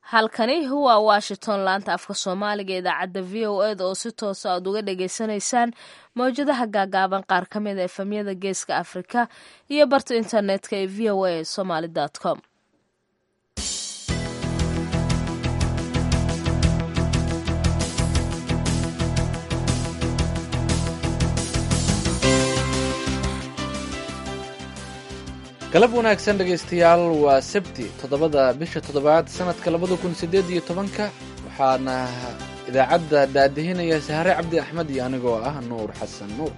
halkani waa washington laanta afka soomaaliga idaacadda v o eda oo si toosa aad uga dhagaysanaysaan mawjadaha gaagaaban qaar ka mid a efamyada geeska afrika iyo barta internetka ee v o a somaly com galab wanaagsan dhegaystayaal waa sabti toddobada bisha toddobaad sanadka labada kun sideed iyo tobanka waxaana idaacadda daadihinaya sahare cabdi axmed iyo anigoo ah nuur xasan nuur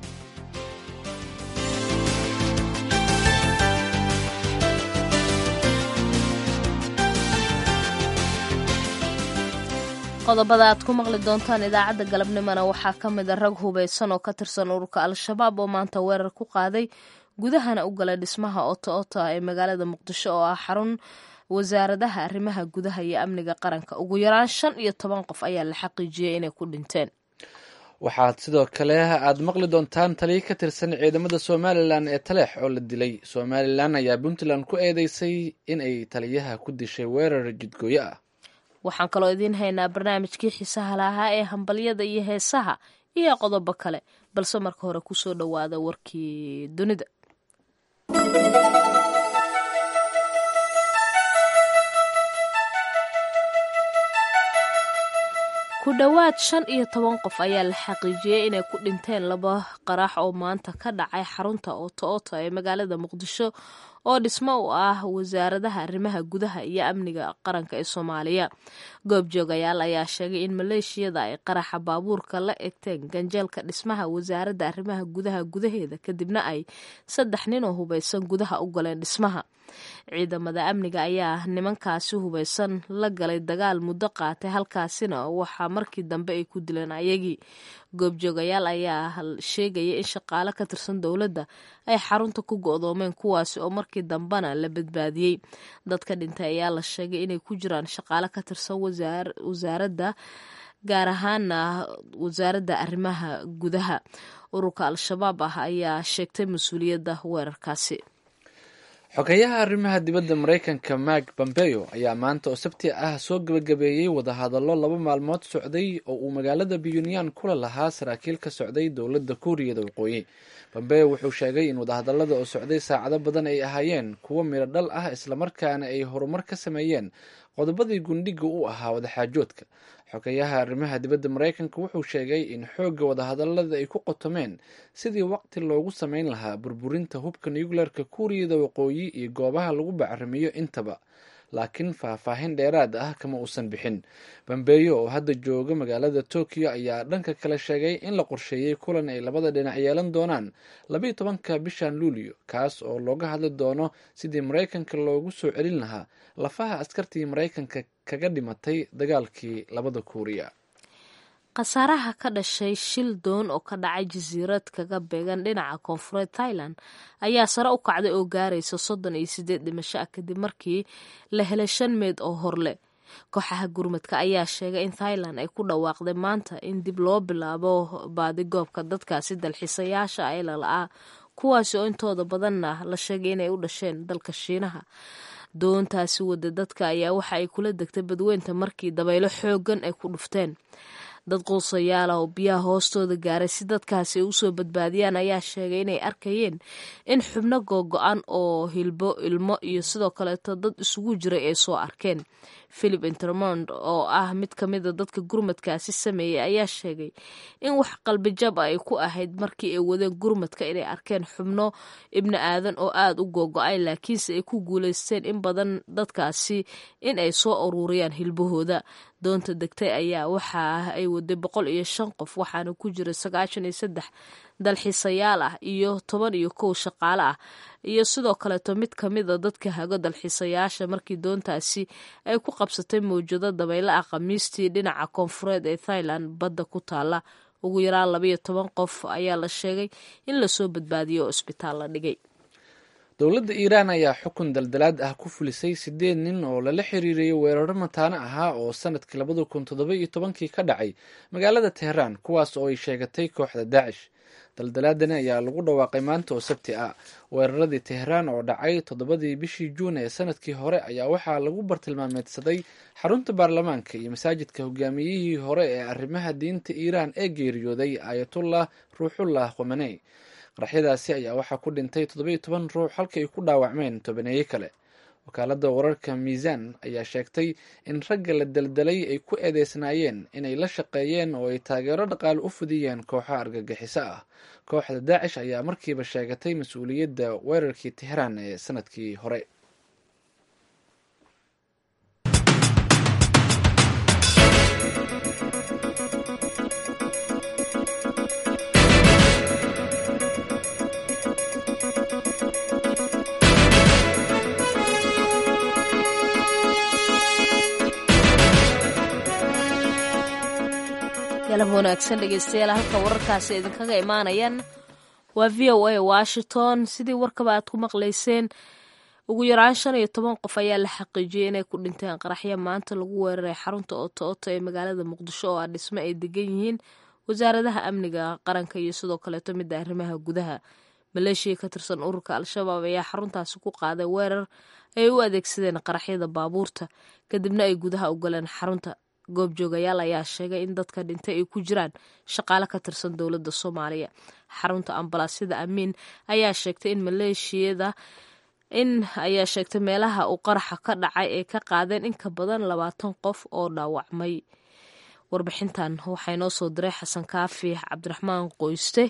qodobada aad ku maqli doontaan idaacadda galabnimona waxaa ka mid a rag hubaysan oo ka tirsan ururka al-shabaab oo maanta weerar ku qaaday gudahana u galay dhismaha oto ota ee magaalada muqdisho oo ah xarun wasaaradaha arrimaha gudaha iyo amniga qaranka ugu yaraan shan iyo toban qof ayaa la xaqiijiyey inay ku dhinteen waxaad sidoo kale aad maqli doontaan taliya ka tirsan ciidamada somalilan ee taleex oo la dilay somalilan ayaa puntland ku eedeysay in ay taliyaha ku dishay weerar jidgooyo ah waxaan kaloo idiin haynaa barnaamijkii xiisaha lahaa ee hambalyada iyo heesaha iyo qodobo kale balse marka hore kusoo dhowaada warkii dunida ku dhowaad shan iyo toban qof ayaa la xaqiijiyey inay ku dhinteen laba qarax oo maanta ka dhacay xarunta oto ota ee magaalada muqdisho oo dhismo u ah wasaaradaha arrimaha gudaha iyo amniga qaranka ee soomaaliya goobjoogayaal ayaa sheegay in maleeshiyada ay qaraxa baabuurka la egteen ganjeelka dhismaha wasaaradda arrimaha gudaha gudaheeda kadibna ay saddex nin oo hubaysan gudaha u galeen dhismaha ciidamada amniga ayaa nimankaasi hubaysan la galay dagaal muddo qaatay halkaasina waxaa markii dambe ay ku dileen ayagii goobjoogayaal ayaa sheegaya in shaqaale ka tirsan dowladda ay xarunta ku go'doomeen kuwaasi oo markii dambena la badbaadiyey dadka dhintay ayaa la sheegay inay ku jiraan shaqaale ka tirsan wasaaradda gaar ahaana wasaaradda arrimaha gudaha ururka al-shabaab ah ayaa sheegtay mas-uuliyadda weerarkaasi xogeyaha arrimaha dibadda maraykanka mark pompeo ayaa maanta oo sabti ah soo gebagabeeyey wadahadallo laba maalmood socday oo uu magaalada pyunyan kula lahaa saraakiil ka socday dowladda kuuriyada waqooyi pompeo wuxuu sheegay in wadahadallada oo socday saacado badan ay ahaayeen kuwo midho dhal ah islamarkaana ay horumar ka sameeyeen qodobadii gundhiga u ahaa wadaxaajoodka xogeyaha arrimaha dibadda maraykanka wuxuu sheegay in xoogga wadahadallada ay ku qotomeen sidii waqti loogu sameyn lahaa burburinta hubka nuclearka kuuriyada waqooyi iyo goobaha lagu bacrimiyo intaba laakiin faahfaahin dheeraad ah kama uusan bixin bambeeyo oo hadda jooga magaalada tokyo ayaa dhanka kale sheegay in la qorsheeyey kulan ay labada dhinac yeelan doonaan labayo tobanka bishan luulyo kaas oo looga hadli doono sidii maraykanka loogu soo celin lahaa lafaha askartii maraykanka kaga dhimatay dagaalkii labada kuuriya khasaaraha ka dhashay shil doon oo ka dhacay jasiirad kaga beegan dhinaca koonfureed thailand ayaa sare u kacday oo gaaraysa soddon iyo sideed dhimasho ah kadib markii la helay shan meed oo horleh kooxaha gurmadka ayaa sheegay in thailand ay ku dhawaaqday maanta in dib loo bilaabo baadigoobka dadkaasi dalxiisayaasha ee lala-aa kuwaasi oo intooda badanna la sheegay inay u dhasheen dalka shiinaha doontaasi wada dadka ayaa waxa ay kula degtay badweynta markii dabaylo xoogan ay ku dhufteen dad quusayaal ah oo biyaha hoostooda gaaray si dadkaasi ay usoo badbaadiyaan ayaa sheegay inay arkayeen in xubno googo-an oo hilbo ilmo iyo sidoo kaleeto dad isugu jiray ay soo arkeen philip intermond oo ah mid ka mida dadka gurmadkaasi sameeyey ayaa sheegay in wax qalbijab ah ay ku ahayd markii ay wadeen gurmadka inay arkeen xubno ibni aadan oo aada u googo-ay laakiinse ay ku guuleysteen in badan dadkaasi in ay soo aruuriyaan hilbahooda doonta degtay ayaa waxa ay waday boqol iyo shan qof waxaana ku jira sagaashan iyo saddex dalxiisayaal ah iyo toban iyo kow shaqaale ah iyo sidoo kaleeto mid ka mida dadka hago dalxiisayaasha markii doontaasi ay ku qabsatay mawjado dabaylo ah khamiistii dhinaca koonfureed ee thailand badda ku taala ugu yaraan labayo toban qof ayaa la sheegay in lasoo badbaadiyo oo isbitaal la dhigay dowladda iiraan ayaa xukun daldalaad ah ku fulisay sideed nin oo lala xiriiriyey weeraro mataano ahaa oo sanadkii labada kun toddoba iyo tobankii ka dhacay magaalada teheraan kuwaas oo ay sheegatay kooxda daacish daldalaadani ayaa lagu dhawaaqay maanta oo sabti ah weeraradii teheraan oo dhacay toddobadii bishii juun ee sanadkii hore ayaa waxaa lagu bartilmaameedsaday xarunta baarlamaanka iyo masaajidka hogaamiyihii hore ee arrimaha diinta iiraan ee geeriyooday aayatullah ruuxullah khomaney qaraxyadaasi ayaa waxaa ku dhintay toddobiyo toban ruux halka ay ku dhaawacmeen tobaneeye kale wakaaladda wararka miisaan ayaa sheegtay in ragga la daldalay ay ku eedeysnaayeen inay la shaqeeyeen oo ay taageero dhaqaale u fudiyeen kooxo argagixiso ah kooxda daacish ayaa markiiba sheegatay mas-uuliyadda weerarkii teheraan ee sanadkii hore galab wanaagsan dhegeystayaal halka wararkaasi idinkaga imaanayaan waa v o a washington sidii warkaba aad ku maqlayseen ugu yaraan shan iyo toban qof ayaa la xaqiijiyey inay ku dhinteen qaraxyo maanta lagu weeraray xarunta ooto oto ee magaalada muqdisho oo ah dhismo ay degan yihiin wasaaradaha amniga qaranka iyo sidoo kaleeto midda arrimaha gudaha maleeshiya ka tirsan ururka al-shabaab ayaa xaruntaasi ku qaaday weerar ay u adeegsadeen qaraxyada baabuurta kadibna ay gudaha u galeen xarunta goobjoogayaal ayaa sheegay in dadka dhintay ay ku jiraan shaqaale ka tirsan dowladda soomaaliya xarunta ambalaasyada amiin ayaa sheegtay in maleeshiyada in ayaa sheegtay meelaha uu qaraxa ka dhacay ay ka qaadeen in ka badan labaatan qof oo dhaawacmay warbixintan waxaa inoo soo diray xasan kaafi cabdiraxmaan qoyste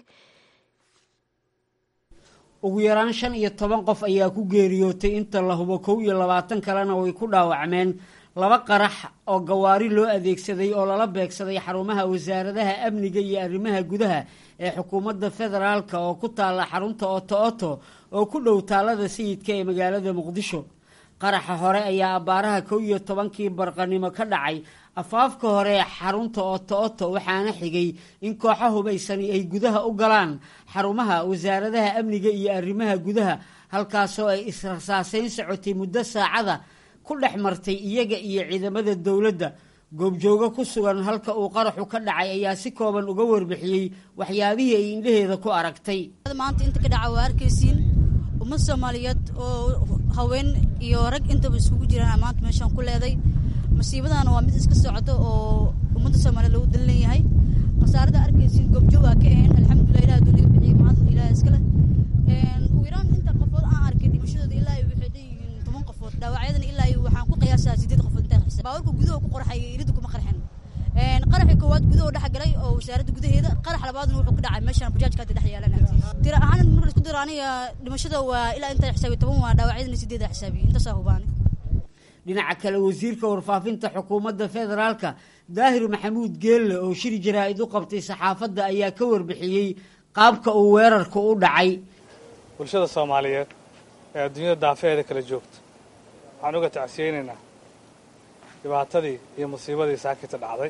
ugu yaraan shan iyo toban qof ayaa ku geeriyootay inta la hubo kow iyo labaatan kalena way ku dhaawacmeen laba qarax oo gawaari loo adeegsaday oo lala beegsaday xarumaha wasaaradaha amniga iyo arrimaha gudaha ee xukuumadda federaalka oo ku taalla xarunta oto oto oo ku dhow taalada sayidka ee magaalada muqdisho qaraxa hore ayaa abbaaraha kow iyo tobankii barqanimo ka dhacay afaafka hore ee xarunta oto oto waxaana xigay in kooxo hubaysani ay gudaha u galaan xarumaha wasaaradaha amniga iyo arrimaha gudaha halkaasoo ay israsaaseyn socotay muddo saacada ku dhex martay iyaga iyo ciidamada dowladda goobjoogo ku sugan halka uu qaraxu ka dhacay ayaa si kooban uga warbixiyey waxyaabihii ay indhaheeda ku aragtay maanta inta ka dhaca waa arkaysiin ummad soomaaliyeed oo haween iyo rag intaba iskugu jiraan maanta meeshaan ku leeday masiibadana waa mid iska socoto oo ummadda soomaaliyeed lagu dan leeyahay khasaarada arkaysiin goobjoogaa ka ahayn alxamdulilah ilaah aduu naga bixiyey mahad ilaah iskale ugu yaraan inta qofood aan arkay dhimashadooda ilaa waxay dheeyihiin toban qofood dhaawacyadana ilaa waxaan ku qiyaasaa sideed qofood intaa xisa baawarka gudaha ku qorxay iridu kuma qarxin qaraxii koowaad gudaha dhex galay oo wasaaradda gudaheeda qarax labaadna wuxuu ka dhacay meeshaan bajaajka hadda dhex yaalan agtiisa tira ahaan marka isku diro aniga dhimashada waa ilaa intaa xisaabiy toban waa dhaawacyadana sideeda xisaabiye intaasaa hubaani dhinaca kale wasiirka warfaafinta xukuumadda federaalka daahir maxamuud geelle oo shir jaraa-id u qabtay saxaafadda ayaa ka warbixiyey qaabka uu weerarku u dhacay bulshada soomaaliyeed ee adduunyada daafeheeda kala joogta waxaan uga tacsiyeynaynaa dhibaatadii iyo musiibadii saakita dhacday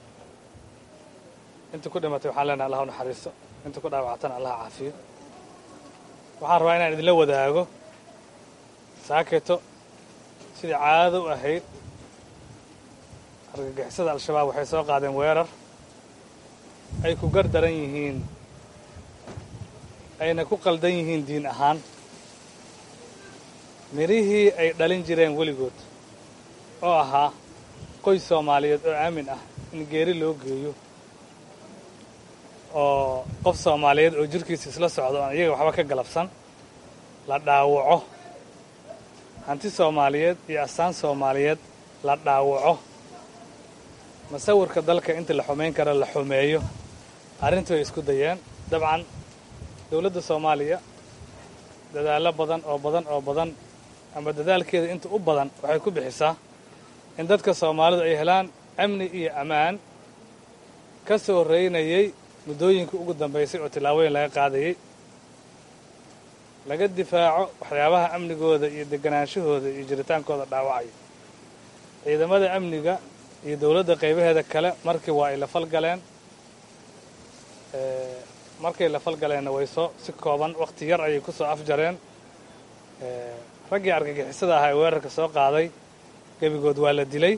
inta ku dhimatay waxaan leenahay allah u naxariisto inta ku dhaawactana allah caafiyo waxaan rabaa inaan idinla wadaago saakito sidii caadada u ahayd argagixisada al-shabaab waxay soo qaadeen weerar ay ku gar daran yihiin ayna ku qaldan yihiin diin ahaan midhihii ay dhalin jireen weligood oo ahaa qoys soomaaliyeed oo aamin ah in geeri loo geeyo oo qof soomaaliyeed oo jirkiisa isla socdo aan iyaga waxba ka galabsan la dhaawaco hanti soomaaliyeed iyo astaan soomaaliyeed la dhaawaco masawirka dalka inta la xumayn kara la xumeeyo arrintu ay isku dayeen dabcan dowladda soomaaliya dadaallo badan oo badan oo badan ama dadaalkeeda inta u badan waxay ku bixisaa in dadka soomaalidu ay helaan amni iyo ammaan ka soo horreynayay muddooyinkii ugu dambaysay oo tillaabooyin laga qaadayay laga difaaco waxyaabaha amnigooda iyo deganaanshahooda iyo jiritaankooda dhaawacaya ciidamada amniga iyo dowladda qaybaheeda kale markii waa ay la falgaleen markay la falgaleenna way soo si kooban wakhti yar ayay ku soo afjareen raggii argagixisada ahaa ee weerarka soo qaaday gebigood waa la dilay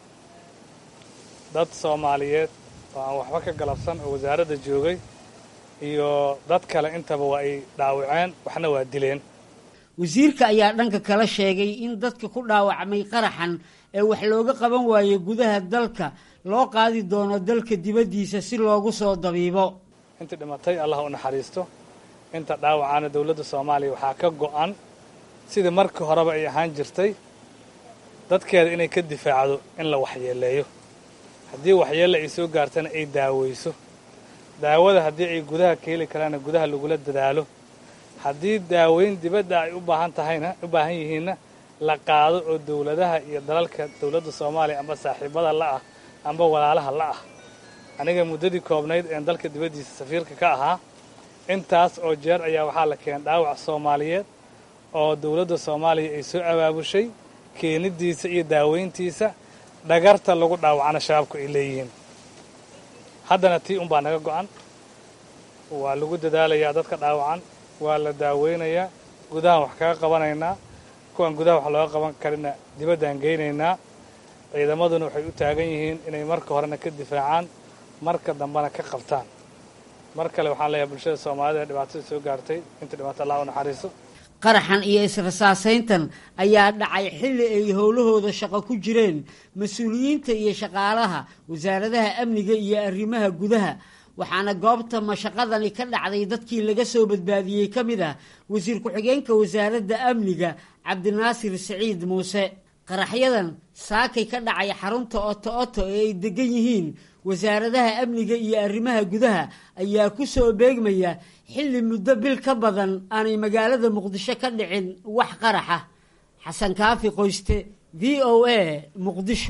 dad soomaaliyeed oo aan waxba ka galabsan oo wasaaradda joogay iyo dad kale intaba waa ay dhaawaceen waxna waa dileen wasiirka ayaa dhanka kala sheegay in dadka ku dhaawacmay qaraxan ee wax looga qaban waayey gudaha dalka loo qaadi doono dalka dibaddiisa si loogu soo dabiibo intii dhimatay allah u naxariisto inta dhaawacaana dowladda soomaaliya waxaa ka go'an sidii markii horeba ay ahaan jirtay dadkeeda inay ka difaacdo in la waxyeeleeyo haddii waxyeelle ay soo gaartana ay daaweyso daawada haddii ay gudaha ka heli karaanna gudaha lagula dadaalo haddii daaweyn dibadda ay u baahan tahayna u baahan yihiinna la qaado oo dowladaha iyo dalalka dowladda soomaaliya amba saaxiibada la'ah amba walaalaha la'ah aniga muddadii koobnayd een dalka dibaddiisa safiirka ka ahaa intaas oo jeer ayaa waxaa la keenay dhaawac soomaaliyeed oo dowladda soomaaliya ay soo abaabushay keenidiisa iyo daaweyntiisa dhagarta lagu dhaawacana shabaabku ay leeyihiin haddana tii unbaa naga go'an waa lagu dadaalayaa dadka dhaawacan waa la daaweynayaa gudahan wax kaga qabanaynaa kuwan gudaha wax looga qaban karina dibaddaan geynaynaa ciidamaduna waxay u taagan yihiin inay marka horena ka difaacaan marka dambena ka qabtaan mar kale waxaan leeyahay bulshada soomaalida ee dhibaatada soo gaartay inta dhibaato allah u naxariiso qaraxan iyo israsaasayntan ayaa dhacay xilli ay howlahooda shaqo ku jireen mas-uuliyiinta iyo shaqaalaha wasaaradaha amniga iyo arrimaha gudaha waxaana goobta mashaqadani ka dhacday dadkii laga soo badbaadiyey ka mid ah wasiir ku-xigeenka wasaaradda amniga cabdinaasir siciid muuse qaraxyadan saakay ka dhacay xarunta oto oto ee ay degan yihiin wasaaradaha amniga iyo arrimaha gudaha ayaa ku soo beegmaya xilli muddo bil ka badan aanay magaalada muqdisho ka dhicin wax qaraxa xasan kaafi qoyste v o a muqdisho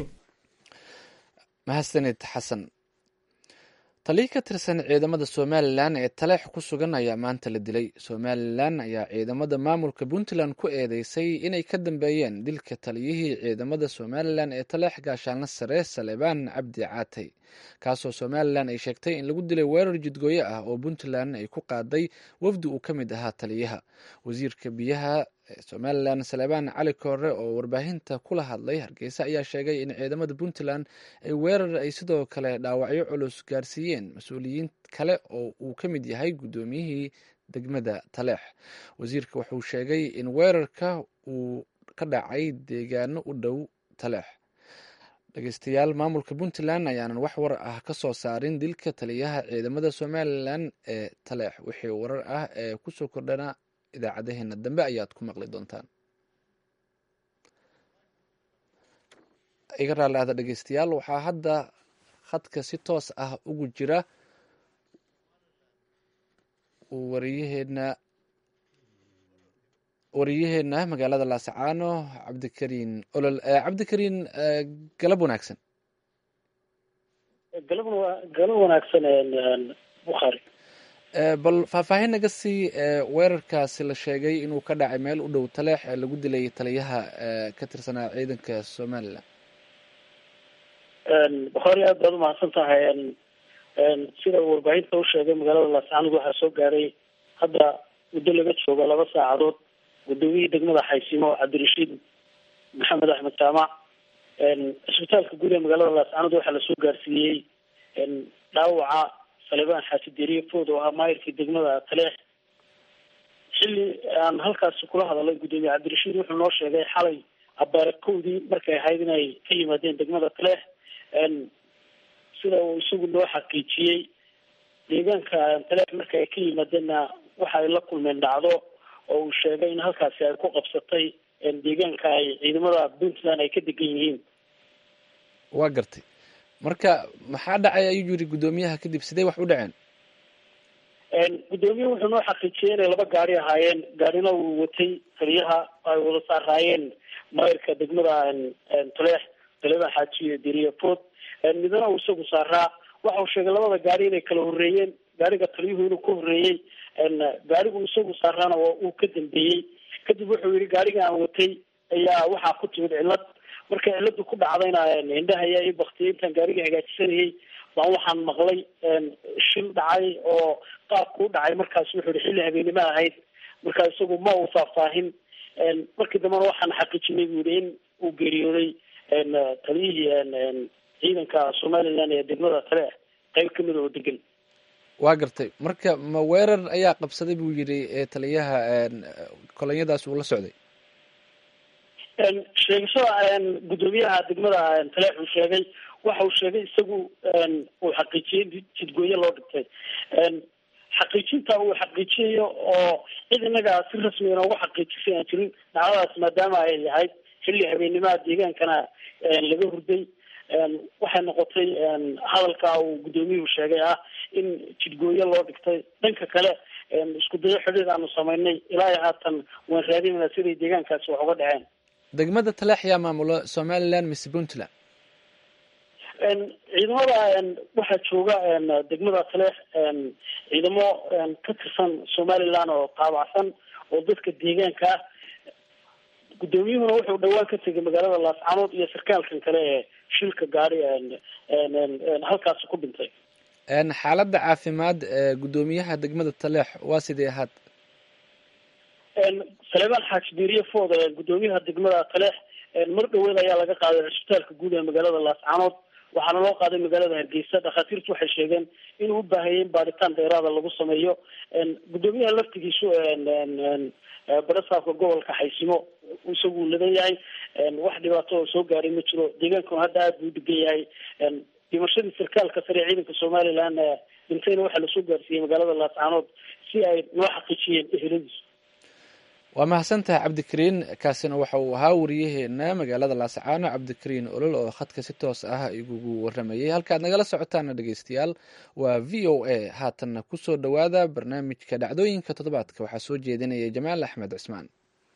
mahadsanid xasan taliya ka tirsan ciidamada somalilan ee taleex ku sugan ayaa maanta la dilay somalilan ayaa ciidamada maamulka puntland ku eedeysay inay ka dambeeyeen dilka taliyihii ciidamada somalilan ee taleex gaashaanla sare salebaan cabdi caatay kaasoo somalilan ay sheegtay in lagu dilay weerar jidgooyo ah oo puntland ay ku qaaday wafdi uu ka mid ahaa taliyaha wasiirka biyaha somalilan salebaan cali koore oo warbaahinta kula hadlay hargeysa ayaa sheegay in ciidamada puntland ay weerar ay sidoo kale dhaawacyo culus gaarsiiyeen mas-uuliyiin kale oo uu ka mid yahay guddoomiyihii degmada taleex wasiirka wuxuu sheegay in weerarka uu ka dhacay deegaano u dhow taleex dhegeystayaal maamulka puntland ayaanan wax war ah ka soo saarin dilka taliyaha ciidamada somalilan ee taleex wixii warar ah ee kusoo kordhana idaacadaheena dambe ayaad ku maqli doontaan iga raalli ahda dhegeystayaal waxaa hadda khadka si toos ah ugu jira wariyaheena wariyaheena magaalada laasacaano cabdikariin olol cabdikariin galab wanaagsan galab galab wanaagsan bukhaari bal faahfaahin naga sii weerarkaasi la sheegay inuu ka dhacay meel u dhow taleex ee lagu dilay taliyaha ka tirsanaa ciidanka somalilan bukhaari aad baad umahadsan tahay sida uu warbaahinta u sheegay magaalada laascaanood waxaa soo gaaray hadda muddo laga joogo laba saacadood gudoomiyihii degmada xaysimo cabdirashiid maxamed axmed jaamac cisbitaalka guud ee magaalada laascaanood waxaa lasoo gaarsiiyey dhaawaca salebaan xaaji deriye food oo ahaa maayirkii degmada taleex xilli aan halkaasi kula hadalay guddoomiye cabdirashiid wuxuu noo sheegay xalay abaare kowdii markay ahayd inay ka yimaadeen degmada taleex sida uu isagu noo xaqiijiyey deegaanka taleex marka ay ka yimaadeenna waxa ay la kulmeen dhacdo oo uu sheegay in halkaasi ay ku qabsatay deegaanka ay ciidamada puntland ay ka degan yihiin waa gartay marka maxaa dhacay ayuu yiri guddoomiyaha kadib sidee wax u dhaceen guddoomiye wuxuu noo xaqiijiyey inay laba gaari ahaayeen gaarina uu watay taliyaha ay wada saaraayeen maayirka degmada taleex taliyadan xaaji deriye food midna uu isagu saaraa waxa uu sheegay labada gaari inay kala horeeyeen gaariga taliyuhu inuu ka horeeyey gaarigu isagu saaraana uu ka dambeeyey kadib wuxuu yihi gaariga aan watay ayaa waxaa ku timid cillad markay cilladu ku dhacdayna indhaha ayaa ii baktiyay intaan gaariga hagaajisanayay baan waxaan maqlay shil dhacay oo qaabku u dhacay markaas wuxuu yihi xilli habeennimo ahayd markaa isagu ma uu faahfaahin markii dambena waxaan xaqiijinay buu yihi in uu geeriyooday taliyihii ciidanka somalilan ee degmada tale qeyb kamida oo degan waa gartay marka ma weerar ayaa qabsaday buu yidhi taliyaha kolonyadaas uu la socday sheegashada guddoomiyaha degmada taleex uu sheegay waxa uu sheegay isagu uu xaqiijiyey jidgooye loo dhigtay xaqiijinta uu xaqiijiyayo oo cid innaga si rasmi inoogu xaqiijisay aan jirin dhacdadaas maadaama ay ahayd xilli habeenimaha deegaankana laga hurday waxay noqotay hadalka uu guddoomiyuhu sheegay ah in jidgooye loo dhigtay dhanka kale isku dayo xidhiir aanu samaynay ilaa iyo haatan waan raadinayna siday deegaankaasi wax uga dhaceen degmada taleex yaa maamula somaliland mise puntland ciidamada waxaa jooga degmada taleex ciidamo ka tirsan somaliland oo taabacsan oo dadka deegaanka ah guddoomiyuhuna wuxuu dhawaan ka tegay magaalada laascanood iyo sarkaalkan kale ee shilka gaari halkaasi ku dhintay xaaladda caafimaad ee guddoomiyaha degmada taleex waa sidee ahaad saleebaan xaaji diiriye food guddoomiyaha degmada taleex mar dhaweed ayaa laga qaaday cisbitaalka guud ee magaalada laascanood waxaana loo qaaday magaalada hargeysa dhakhaatiirtu waxay sheegeen inuu u baahayay in baaritaan dheeraada lagu sameeyo guddoomiyaha laftigiisu barasaabka gobolka xaysimo isagu ladan yahay wax dhibaato oo soo gaaray ma jiro deegaankuna hadda aada buu degan yahay dhimashadii sarkaalka sare ee ciidanka somaliland dhintayna waxaa lasoo gaarsiiyey magaalada laascanood si ay noo xaqiijiyeen eheladiisu waa mahadsantahay cabdikariin kaasina waxa uu ahaa wariyaheena magaalada laascaano cabdikariin olol oo khadka si toos ah igugu waramayay halkaad nagala socotaana dhegeystayaal waa v o a haatanna kusoo dhowaada barnaamijka dhacdooyinka toddobaadka waxaa soo jeedinaya jamaal axmed cismaan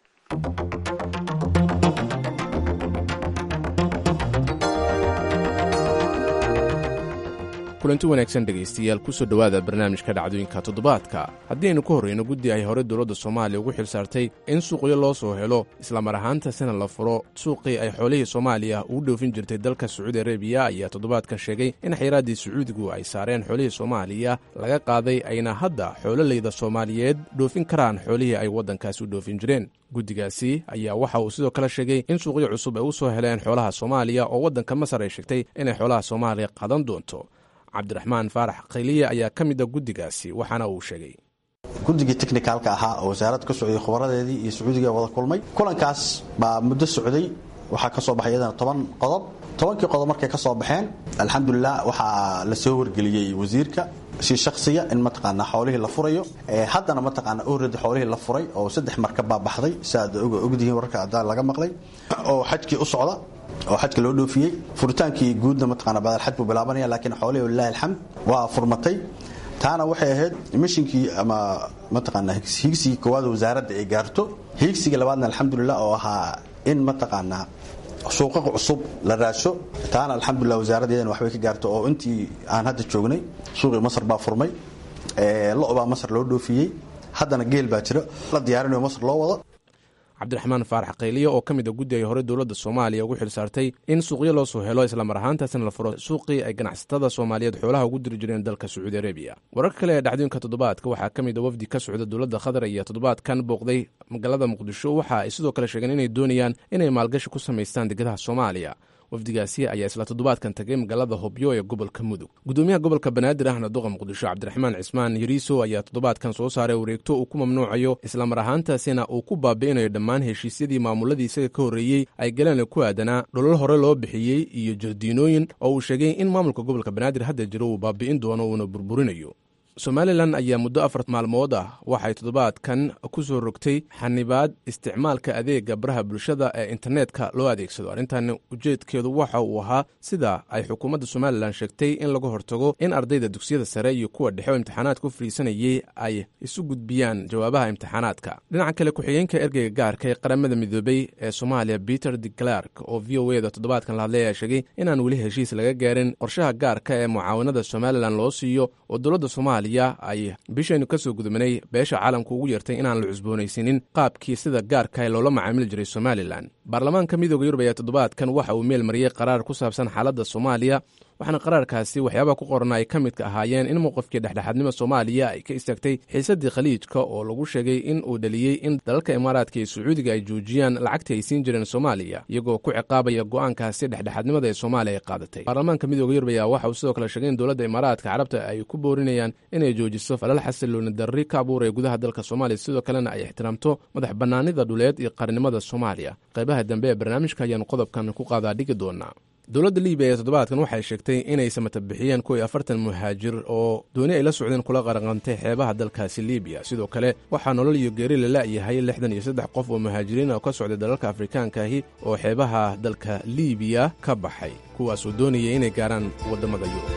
kulanti wanaagsan dhegaystayaal kusoo dhowaada barnaamijka dhacdooyinka toddobaadka haddii aynu ka horreyno guddi ay hore dowladda soomaaliya ugu xil saartay in suuqyo loo soo helo islamar ahaantasina la furo suuqii ay xoolihii soomaaliya ugu dhoofin jirtay dalka sacuudi arabiya ayaa toddobaadkan sheegay in xayraaddii sacuudigu ay saareen xoolihii soomaaliya laga qaaday ayna hadda xoololeyda soomaaliyeed dhoofin karaan xoolihii ay waddankaasi u dhoofin jireen guddigaasi ayaa waxa uu sidoo kale sheegay in suuqyo cusub ay u soo heleen xoolaha soomaaliya oo waddanka masar ay sheegtay inay xoolaha soomaaliya qadan doonto cabdiraxmaan faarax khayliye ayaa ka mid a guddigaasi waxaana uu sheegay guddigii technicaalka ahaa oo wasaaradda ka socday khubaradeedii iyo sacuudiga wada kulmay kulankaas baa muddo socday waxaa ka soo baxay iyadana toban qodob tobankii qodob markay ka soo baxeen alxamdulilah waxaa la soo wargeliyey wasiirka si shaksiya in mataqaanaa xoolihii la furayo haddana mataqaanaa oradi xoolihii la furay oo saddex markab baa baxday si aad ogdihiin wararka adaan laga maqlay oo xajkii u socda oo xajka loo dhoofiyey furitaankii guudna mataqaana badalxaj buu bilaabanaya laakiin xoolihii walilahi alxamd waa furmatay taana waxay ahayd mishinkii ama mataqaanaa higsigii koowaad wasaaradda ay gaarto higsiga labaadna alxamdulilah oo ahaa in mataqaanaa suuqa cusub la raasho taana alxamdulilah wasaaraddeedana waxbay ka gaarto oo intii aan hadda joognay suuqii masar baa furmay lo baa masar loo dhoofiyey haddana geel baa jiro la diyaarinayo masar loo wado cabdiraxmaan faarax khayliye oo ka mid a guddi ay hore dowladda soomaaliya ugu xil saartay in suuqyo loo soo helo islamar ahaantaasina la furo suuqii ay ganacsatada soomaaliyeed xoolaha ugu diri jireen dalka sacuudi arabiya wararka kale ee dhacdooyinka toddobaadka waxaa ka mid a wafdi ka socda dowladda qatar iyo toddobaadkan booqday magaalada muqdisho waxa ay sidoo kale sheegeen inay doonayaan inay maalgashi ku samaystaan degedaha soomaaliya wafdigaasi ayaa isla toddobaadkan tagay magaalada hobyo ee gobolka mudug gudoomiyaha gobolka banaadir ahna duqa muqdisho cabdiraxmaan cismaan yariiso ayaa toddobaadkan soo saaray wareegto uu ku mamnuucayo islamar ahaantaasina uu ku baabi'inayo dhammaan heshiisyadii maamuladii isaga ka horreeyey ay galeen ku aadanaa dholol hore loo bixiyey iyo jardiinooyin oo uu sheegay in maamulka gobolka banaadir hadda jiro uu baabi'in doono uuna burburinayo somalilan ayaa muddo afar maalmood ah waxay toddobaadkan ku soo rogtay xanibaad isticmaalka adeega baraha bulshada ee internetka loo adeegsado arrintan ujeedkeedu waxa uu ahaa sida ay xukuumadda somalilan sheegtay in laga hortago in ardayda dugsiyada sare iyo kuwa dhexe oo imtixaanaadka u fadhiisanayay ay isu gudbiyaan jawaabaha imtixaanaadka dhinaca kale ku-xigeenka ergeyga gaarka ee qaramada midoobey ee soomaaliya peter de clark oo v o eda toddobaadkan la hadlay ayaa sheegay inaan weli heshiis laga gaarin qorshaha gaarka ee mucaawanada somalilan loo siiyo oo dowladda soomaaliya ay bishaynu ka soo gudubnay beesha caalamka ugu yeertay inaan la cusboonaysanin qaabkii sida gaarka loola macaamili jiray somalilan baarlamaanka midooda yurub ayaa toddobaadkan waxa uu meel mariyey qaraar ku saabsan xaaladda soomaaliya waxaana qaraarkaasi waxyaabaha ku qoran ay ka midka ahaayeen in mowqifkii dhexdhexaadnimo soomaaliya ay ka istaagtay xiisadii khaliijka oo lagu sheegay in uu dhaliyey in dalalka imaaraadka iyo sacuudiga ay joojiyaan lacagtii ay siin jireen soomaaliya iyagoo ku ciqaabaya go'aankaasi dhexdhexaadnimada ee soomaaliya ay qaadatay baarlamaanka midooda yurub ayaa waxa uu sidoo kale sheegay in dowladda imaaraadka carabta ay ku boorinayaan inay joojiso falal xasilooni darri ka abuuraya gudaha dalka soomaaliya sidoo kalena ay ixtiraamto madax bannaanida dhuleed iyo qarnimada soomaaliya qaybaha dambe ee barnaamijka ayaanu qodobkan ku qaadaa dhigi doonaa dowladda libiya ee toddobaadkan waxay sheegtay inay samata bixiyeen kuwii afartan muhaajir oo dooni ay la socdeen kula qaraqantay xeebaha dalkaasi libiya sidoo kale waxaa nolol iyo geeri la la'yahay lixdan iyo saddex qof oo muhaajiriin oo ka socday dalalka afrikaankaahi oo xeebaha dalka libiya ka baxay kuwaasoo doonayay inay gaaraan waddamada yurub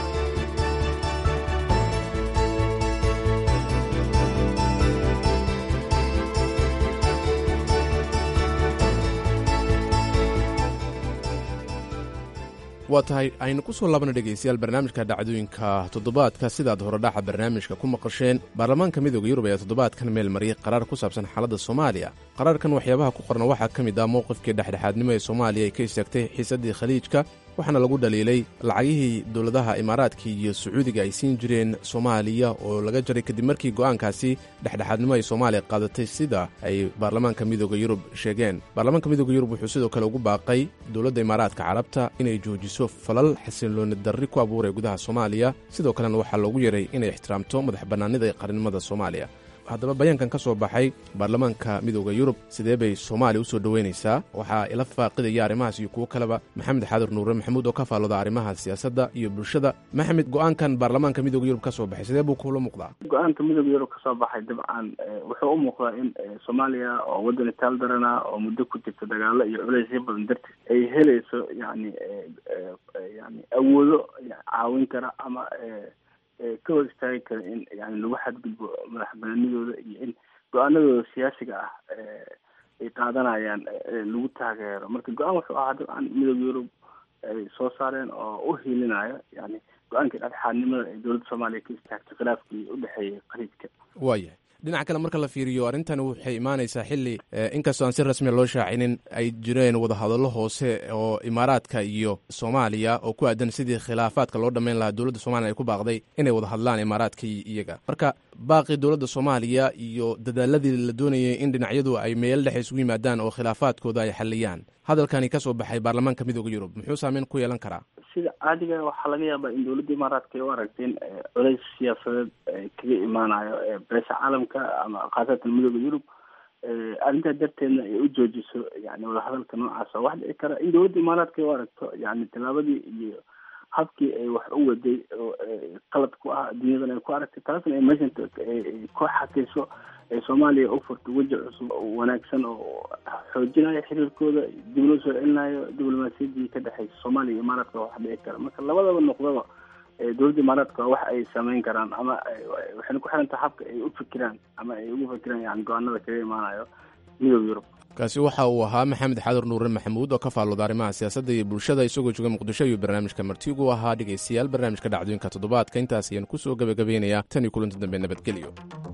waa tahay aynu ku soo laabana dhegaystayaal barnaamijka dhacdooyinka toddobaadka sidaad horedhaxa barnaamijka ku maqasheen baarlamaanka midooda yurub ayaa toddobaadkan meel mariyay qaraar ku saabsan xaaladda soomaaliya qaraarkan waxyaabaha ku qorna waxaa ka mid ah mowqifkii dhexdhexaadnimo ee soomaaliya ay ka istaagtay xiisaddii khaliijka waxaana lagu dhaliilay lacagihii dowladaha imaaraadka iyo sacuudiga ay siin jireen soomaaliya oo laga jaray kadib markii go'aankaasi dhexdhexaadnimo ay soomaaliya qaadatay sida ay baarlamaanka midooda yurub sheegeen baarlamaanka midooda yurub wuxuu sidoo kale ugu baaqay dowladda imaaraadka carabta inay joojiso falal xasilooni darri ku abuuraya gudaha soomaaliya sidoo kalena waxaa loogu yeray inay ixtiraamto madax bannaanida ee qarnimada soomaaliya haddaba bayaankan ka soo baxay baarlamaanka midooda yurub sidee bay soomaaliya u soo dhoweynaysaa waxaa ila faaqidaya arrimahaas iyo kuwo kaleba maxamed xaadir nuure maxamuud oo ka faallooda arrimaha siyaasadda iyo bulshada maxamed go-aankan baarlamaanka midooda yurub ka soo baxay sidee buu kuula muuqdaa go-aanka midooda yurub kasoo baxay dabcan wuxuu u muuqdaa in soomaaliya oo waddan itaal darana oo muddo ku jirta dagaalo iyo culeysyo badan darteed ay helayso yani yani awoodo caawin kara ama ka hor istaagi kara in yani lagu xadgudbo madax banaanidooda iyo in go-aanadooda siyaasiga ah ay qaadanayaan lagu taageero marka go-aan wuxuu ahaa dabcan midooda yurub ay soo saareen oo u hiilinayo yani go-aankii dhexdhexaadnimada ee dowladda soomaaliya ka istaagtay khilaafkii udhexeeyay khaliijka waayahay dhinaca kale marka la fiiriyo arrintani waxay imaanaysaa xilli inkastoo aan si rasmiya loo shaacinin ay jireen wadahadallo hoose oo imaaraadka iyo soomaaliya oo ku aadan sidii khilaafaadka loo dhammayn lahaa dowladda soomaliya ay ku baaqday inay wada hadlaan imaaraadka iyaga marka baaqii dowladda soomaaliya iyo dadaaladii la doonayay in dhinacyadu ay meel dhexe isugu yimaadaan oo khilaafaadkooda ay xalliyaan hadalkani ka soo baxay baarlamaanka midooda yurub muxuu saameyn ku yeelan karaa sida caadiga waxaa laga yaabaa in dowladda imaaraadka ay u aragteen culeys siyaasadeed kaga imaanayo beesha caalamka ama khaasatan midooda yurub arrintaa darteedna ay u joojiso yani wadahadalka noocaas wax dhici kara in dowladda imaaraadka ay u aragto yani tallaabadii iyo habkii ay wax u waday oo qalad ku ah adduunyadan ay ku aragtay taasna ay meeshan ku xakayso ee soomaaliya u furto weji cusub oo wanaagsan oo xoojinayo xiriirkooda dib loo soo celinayo diblomaasiyaddii ka dhexeysa soomaaliya iyo imaaraadka wax dhici kara marka labadaba noqdaba dowladda imaaraadka wax ay sameyn karaan ama waxayna ku xirantaha habka ay u fikiraan ama ay ugu fikiraan yani go-aanada kaga imaanayo midooda yurub kaasi waxa uu ahaa maxamed xadur nuure maxamuud oo ka faallooda arrimaha siyaasadda iyo bulshada isagoo jooga muqdisho iyo barnaamijka martigu ahaa dhegaystayaal barnaamijka dhacdooyinka toddobaadka intaas ayaan kusoo gebagabaynayaa tan iyo kulanti dambe nabadgelyo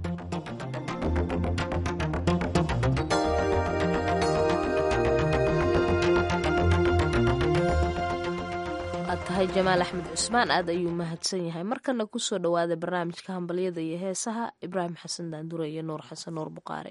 aad tahay jamaal axmed cusmaan aad ayuu mahadsan yahay markana kusoo dhowaada barnaamijka hambalyada iyo heesaha ibraahim xasan daandure iyo nuur xasan nuur buqaare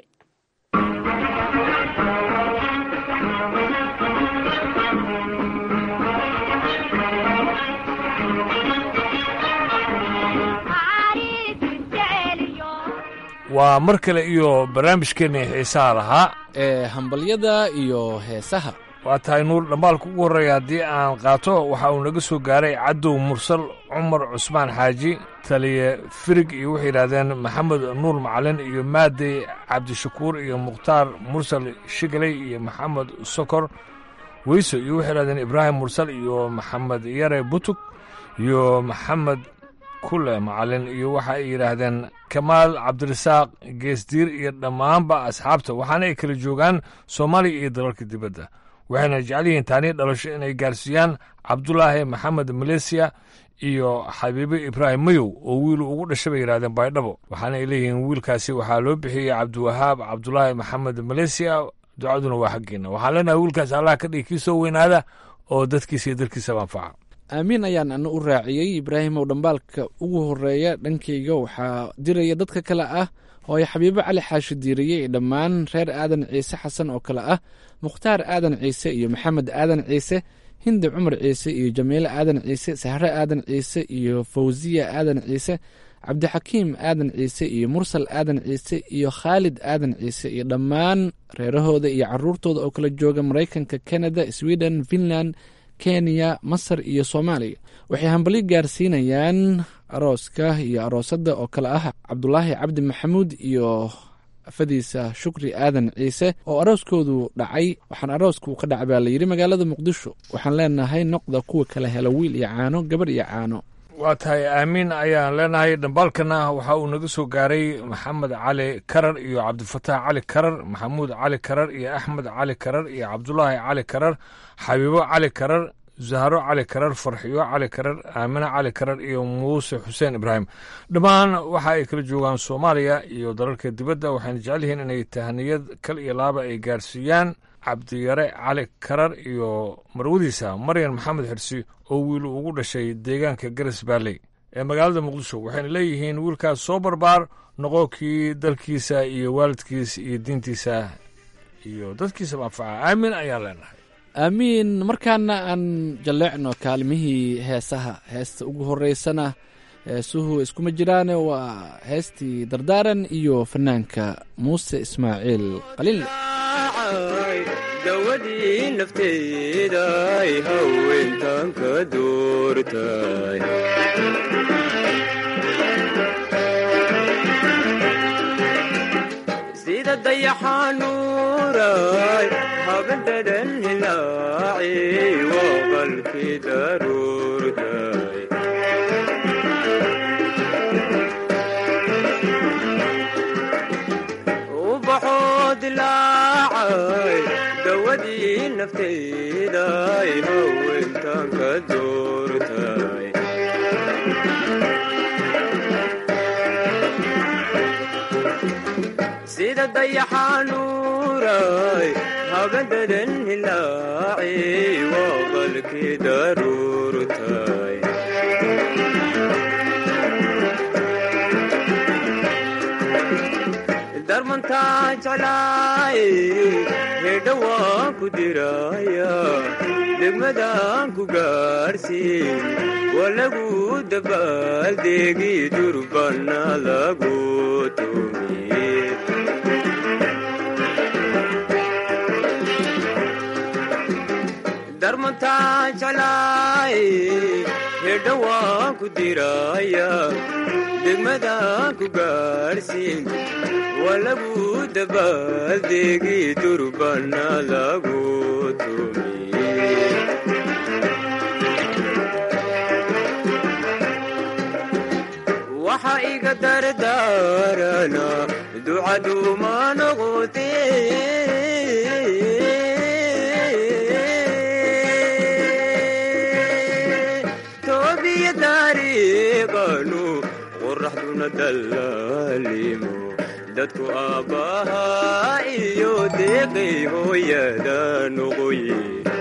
waa mar kale iyo barnaamijkeenna xiisaha lahaa ee hambalyada iyo heesaha waa tahay nuur dhammaalka ugu horreeya haddii aan qaato waxa uu naga soo gaaray cadow mursal cumar cusmaan xaaji taliye firig iyo waxay yidhahdeen maxamed nuur macalin iyo maadey cabdishakuur iyo mukhtaar mursal shigaley iyo maxamed sokor weyso iyo waxay yidhahdeen ibraahim mursal iyo maxamed yare butug iyo maxamed kule macalin iyo waxa ay yidhaahdeen kamaal cabdirasaaq geesdiir iyo dhammaanba asxaabta waxaana ay kala joogaan soomaaliya iyo dalalka dibadda waxayna jecel yihiin taanii dhalasho inay gaarsiiyaan cabdulaahi maxamed maleysiya iyo xabiibe ibraahim mayow oo wiilu ugu dhashay bay yidhahdeen baydhabo waxaana ay leeyihiin wiilkaasi waxaa loo bixiyey cabdiwahaab cabdulaahi maxamed maleysiya ducaduna waa xaggeena waxaan leenahay wiilkaas allah ka dhigi kii soo weynaada oo dadkiisa iyo dalkiisaba anfaca aamiin ayaan ana u raaciyey ibraahimow dhambaalka ugu horeeya dhankayga waxaa diraya dadka kale ah hooyo xabiibo cali xaashi diiriye iyo dhammaan reer aadan ciise xasan oo kale ah mukhtaar aadan ciise iyo maxamed aadan ciise hindi cumar ciise iyo jamiile aadan ciise sahre aadan ciise iyo fawsiya aadan ciise cabdixakiim aadan ciise iyo mursal aadan ciise iyo khaalid aadan ciise iyo dhammaan reerahooda iyo caruurtooda oo kala jooga maraykanka canada sweden finland kenya masar iyo soomaaliya waxay hambali gaarsiinayaan arooska iyo aroosadda oo kale ah cabdulaahi cabdi maxamuud iyo afadiisa shukri aadan ciise oo arooskoodu dhacay waxaan arooska uu ka dhacay baa layidhi magaalada muqdisho waxaan leenahay noqda kuwa kala hela wiil iyo caano gabar iyo caano waa tahay aamiin ayaan leenahay dhambaalkana waxa uu naga soo gaaray maxamed cali karar iyo cabdifataax cali karar maxamuud cali karar iyo axmed cali karar iyo cabdulaahi cali karar xabiibo cali karar zahro cali karar farxiyo cali karar aamine cali karar iyo muuse xuseen ibraahim dhammaan waxa ay kala joogaan soomaaliya iyo dalalka dibadda waxayna jecel yihiin inay tahaniyad kal iyo laaba ay gaarsiiyaan cabdiyare cali karar iyo marwadiisa maryan maxamed xirsi oo wiil ugu dhashay deegaanka garas baalley ee magaalada muqdisho waxayna leeyihiin wiilkaas soo barbaar noqo kii dalkiisa iyo waalidkiisa iyo diintiisa iyo dadkiisaba anfaca aamin ayaan leenahay aamiin markaana aan jalleecno kaalmihii heesaha heesta ugu horeysana heesuhu iskuma jiraane waa heestii dardaaran iyo fanaanka muuse ismaaciil qaliinle dawadii nafteeday haweentan ka doortay sida dayaxanuuray habadadan hilaaci waa qalkii daruurtay ubaxoo dilaacay dawadii nafteeday haweentan ka doortay sida dayaxanuuray habadadan hilaaci waa qalkii daruurtay darmantaa jeclaay hedha waan ku diraya degmadaan ku gaarsiin waa lagu dabaaldeegi durbana lagu tumiye darmantaa jeclaay hedha waan ku diraya degmadaan ku gaarsiin waa lagu dabaaldeegi durbana lagu tumiye waxa iga dardaarana ducaduuma noqote toobiya taariiqanu qoraxduna dallaalimo dadku aabbahaa iyo deeqay hooyada noqoye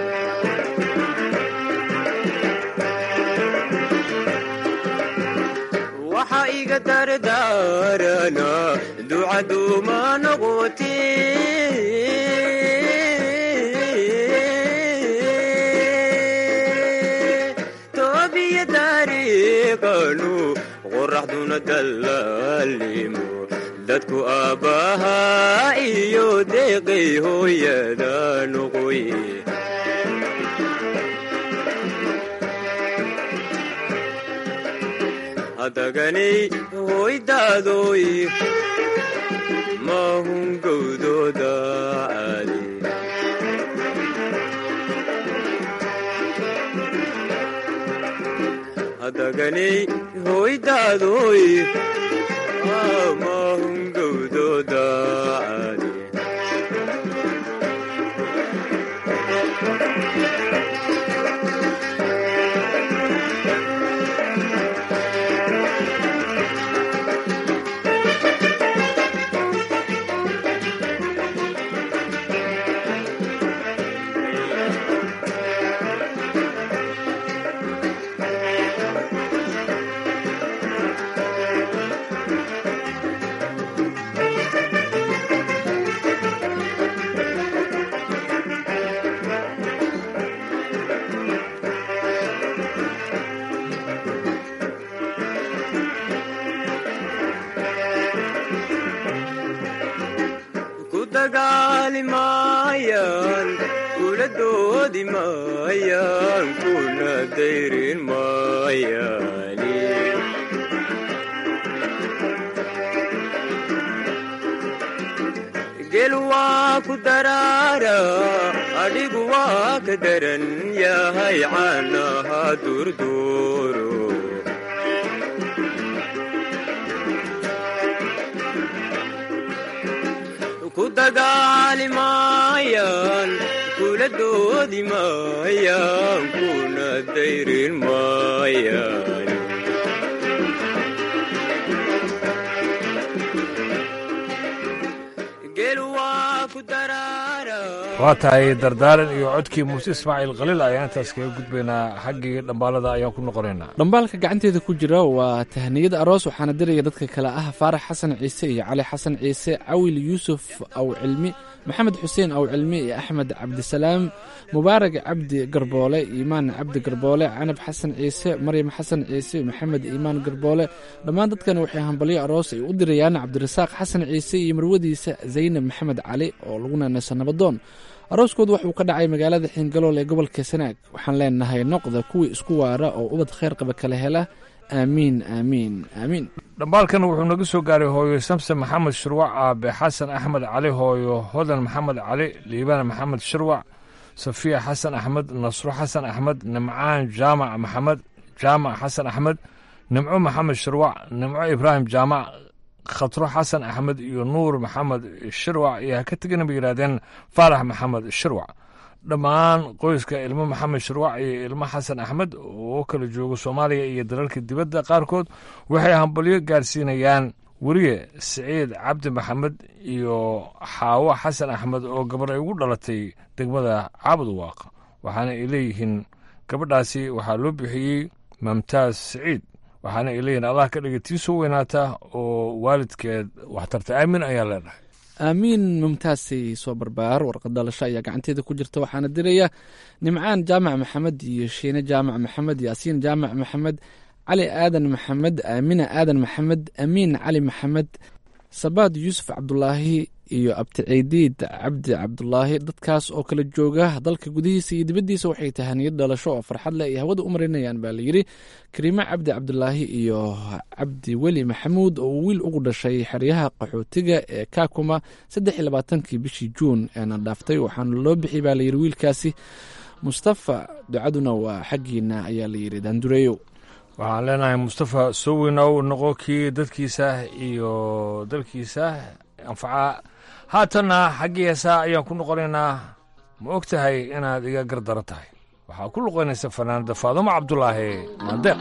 waxa iga dardaarana ducaduuma noqote toobiya taariiqanu qoraxduna dallaalimo dadku aabbahaa iyo deeqay hooyada noqoye hadaganay hoydaadoy maahun gowdooda caadi hadaganay hoydaadoy maahun gowdooda caadi kula doodi maayaan kuna dayrin maayaani gel waa ku daraara adhigu waa ka daran yahay caanaha durduuro ku dagaali maayaan kula doodi maayaan kuna dayrin maayaan gel waa ku daraara waa tahay dardaaran iyo codkii muuse ismaaciil khaliil ayaan intaas kaga gudbaynaa xaggii dhambaalada ayaan ku noqonaynaa dhambaalka gacanteeda ku jira waa tahniyad aroos waxaana diraya dadka kale ah faarax xasan ciise iyo cali xasan ciise cawil yuusuf aw cilmi maxamed xuseen aw cilmi iyo axmed cabdisalaam mubaarag cabdi garboole iimaan cabdi garboole canab xasan ciise maryam xasan ciise maxamed iimaan garboole dhammaan dadkan waxay hambalyo aroos ay u dirayaan cabdirasaaq xasan ciise iyo marwadiisa zaynab maxamed cali oo laguna nasa nabadoon arooskoodu wuxuu ka dhacay magaalada xiingalool ee gobolka sanaag waxaan leenahay noqda kuwii isku waara oo ubad khayr qaba kala hela aamiin aamiin aamiin dhambaalkan wuxuu naga soo gaaray hooyo samsen maxamed shirwac aabe xasan axmed cali hooyo hodan maxamed cali liibaan maxamed shirwac safiya xasan axmed nasro xasan axmed nimcaan jaamac maxamed jaamac xasan axmed nimco maxamed shirwac nimco ibraahim jaamac khatro xasan axmed iyo nuur maxamed shirwac iyo ha ka tegina bay yidhahdeen faarax maxamed shirwac dhammaan qoyska ilmo maxamed shirwac iyo ilmo xasan axmed oo kala jooga soomaaliya iyo dalalka dibadda qaarkood waxay hambalyo gaarsiinayaan weriye siciid cabdi maxamed iyo xaawo xasan axmed oo gabar ay ugu dhalatay degmada caabudwaaq waxaana ay leeyihiin gabadhaasi waxaa loo bixiyey mamtaaz siciid waxaana ay leeyihiin allah ka dhiga tii soo weynaata oo waalidkeed waxtarta aamin ayaa leedhahay aamiin mumtaasay soo barbaar warqad dhalasho ayaa gacanteeda ku jirta waxaana diraya nimcaan jaamac maxamed iyo shiine jaamac maxamed yaasiin jaamac maxamed cali aadan maxamed aamina aadan maxamed amiin cali maxamed sabaad yuusuf cabdulaahi iyo abticiidiid cabdi cabdulaahi dadkaas oo kala jooga dalka gudihiisa iyo dibaddiisa waxay tahaniyad dhalasho oo farxad leh ay hawada u marinayaan baa layidhi kariime cabdi cabdulaahi iyo cabdi weli maxamuud oo wiil ugu dhashay xeryaha qaxootiga ee kakuma saddex iyo labaatankii bishii juun eena dhaaftay waxaana loo bixiyay baa layidhi wiilkaasi mustafa ducaduna waa xaggiina ayaa layidhi daandureeyo waxaan leenahay mustafa soo weynow noqo kii dadkiisa iyo dalkiisa anfaca haatanna xaggii heesaa ayaan ku noqonaynaa ma og tahay inaad iga gardaran tahay waxaa ku luqaynaysa fanaanada faadumo cabdulaahi maandeeq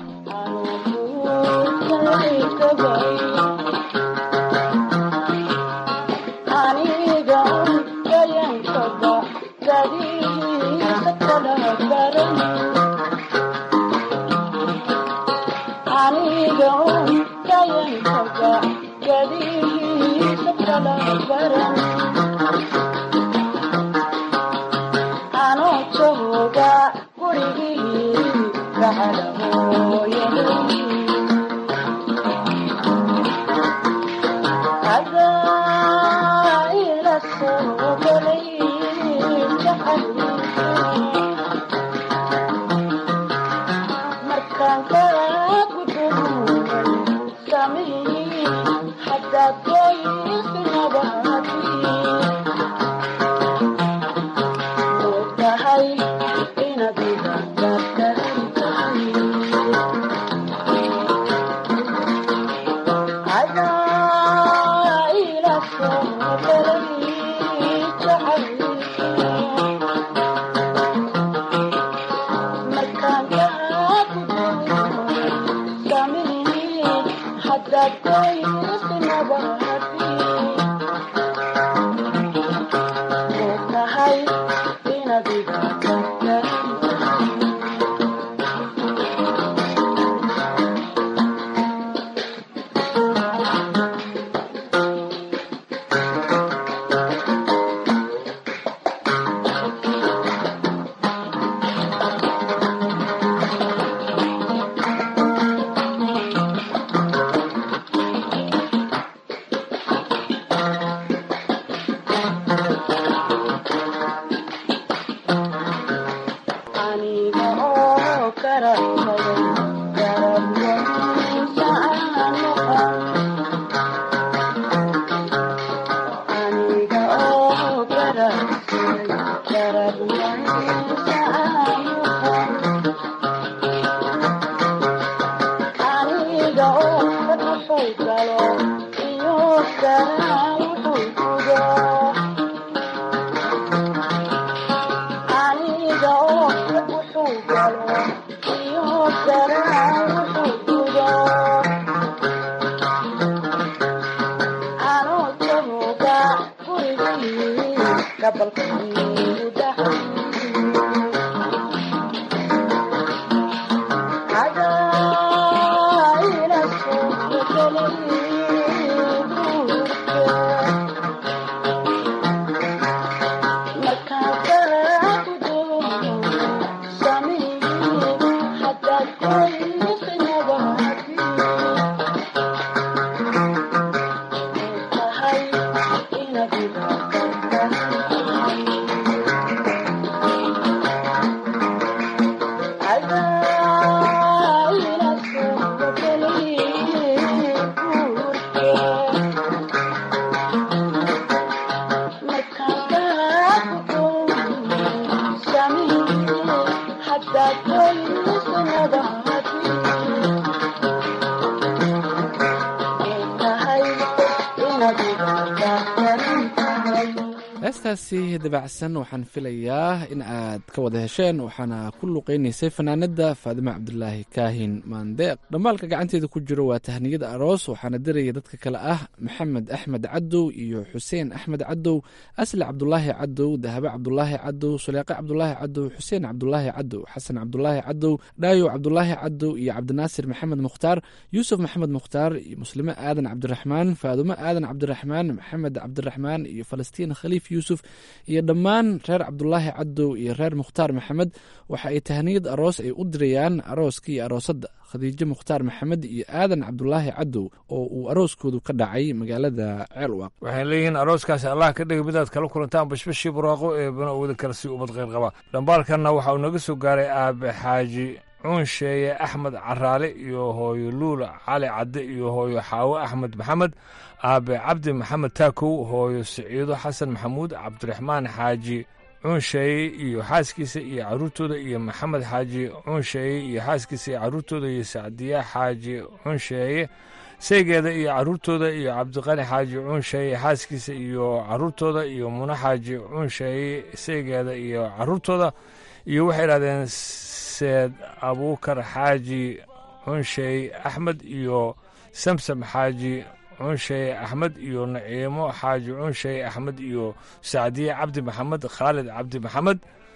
heestaasi dabacsan waxaan filayaa in aad ka wada hesheen waxaana ku luqeynaysay fanaanada faadime cabdulaahi kaahin maandeeq dhammaalka gacanteeda ku jiro waa tahniyada aroos waxaana diraya dadka kale ah maxamed axmed cadow iyo xuseen axmed cadow asli cabdulaahi cadow dahabe cabdulaahi cadow suleeqe cabdulaahi cadow xuseen cabdulaahi cadow xasan cabdulaahi cadow dhaayo cabdulaahi cadow iyo cabdinaasir maxamed mukhtaar yuusuf maxamed mukhtaar iyo muslime aadan cabdiraxmaan faadumo aadan cabdiraxmaan maxamed cabdiraxmaan iyo falastiin khaliif yuusuf iyo dhammaan reer cabdulaahi cadow iyo reer mukhtaar maxamed waxa ay tahniyad aroos ay u dirayaan arooska iyo aroosadda khadiijo mukhtaar maxamed iyo aadan cabdulaahi cadow oo uu arooskoodu ka dhacay magaalada ceelwaaq waxay leeyihiin arooskaasi allah ka dhiga midaad kala kulantaan bashbashii buraaqo ee bana wada kale si ummad kheyr qaba dhambaalkanna waxa uu naga soo gaaray aabe xaaji cuunsheeye axmed caraale iyo hooyo luula cali cadde iyo hooyo xaawo axmed maxamed aabe cabdi maxamed taakow hooyo siciido xasan maxamuud cabdiraxmaan xaaji cuunsheeye iyo xaaskiisa iyo caruurtooda iyo maxamed xaaji cuunsheeye iyo xaaskiisa iyo caruurtooda iyo sacdiya xaaji cuunsheeye saygeeda iyo caruurtooda iyo cabdiqani xaaji cuunsheeye xaaskiisa iyo caruurtooda iyo muna xaaji cuunsheeye saygeeda iyo caruurtooda iyo waxay idhahdeen seed abuukar xaaji cunsheey axmed iyo samsam xaaji cunsheey axmed iyo naciimo xaaji cunsheey axmed iyo sacdiye cabdi maxamed khaalid cabdi maxamed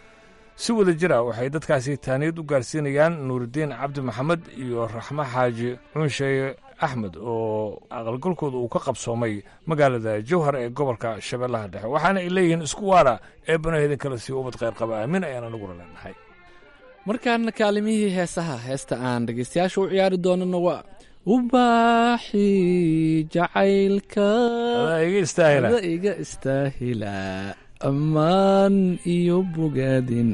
si wada jira waxay dadkaasi taaniyad u gaarsiinayaan nuuridiin cabdi maxamed iyo raxmo xaaji cunsheey axmed oo aqalgalkooda uu ka qabsoomay magaalada jowhar ee gobolka shabeellaha dhexe waxaana ay leeyihiin isku waara ee banaheedin kale sii ubad kheyr qaba aamin ayaan aniguna leenahay markaana kaalimihii heesaha heesta aan dhegeystayaasha u ciyaari doonana waa ubaaxi jacaylka iga istaahila ammaan iyo bogaadin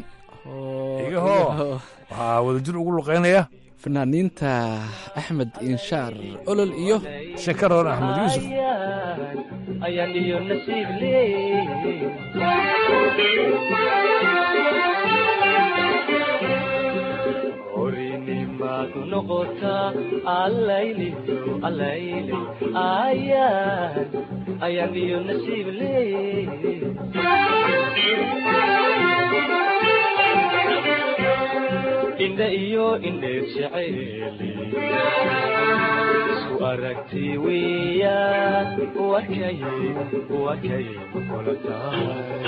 waxaa wadajir ugu luqaynaya fanaaniinta axmed inshaar olol iyo shakaroon axmed yuusuf ayaan iyo nasiib leey horinimaad noqotaa allayliyo allayle ayaan ayaan iyo nasiib leey indha iyo indheer jeceeli isku aragti weeyaan wakay wakay kula tahay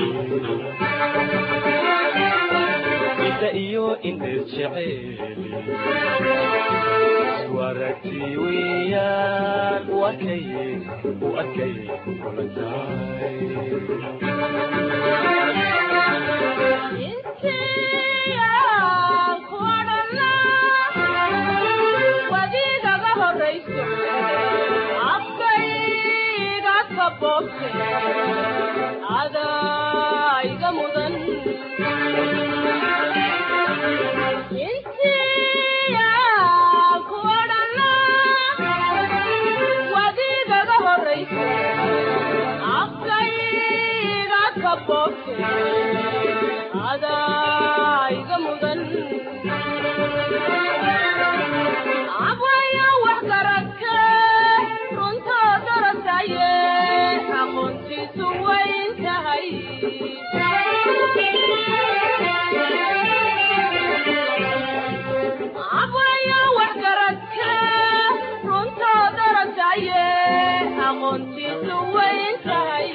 indha iyo indheer jeceeli isku aragti weeyaan wakay wakay kula tahay adaiga mudan boobte adaa iga mudan abwaya wax garadke runtoo dorosaye aqoontiisu wayn tahay abwaya wax garadke runtoo dorosaye aqoontiisu wayn tahay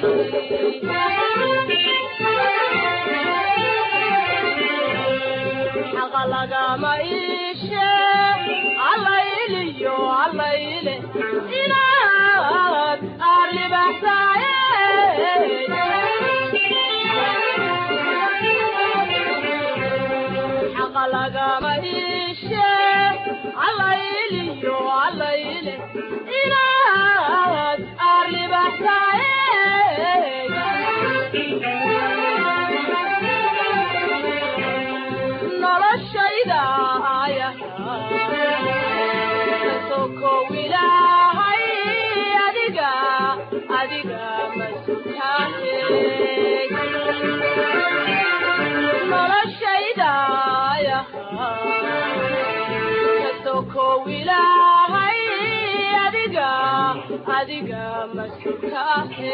xaqa lagama iishe allayliyo allayle inaad aarlibaxsaaye xaqa lagama iishe allayliyo allayle inaad aarlibaxsaaye noloshayda sokow ilaahay adiga adiga masutaane noloshayda sokow ilaahay adiga adiga masutaane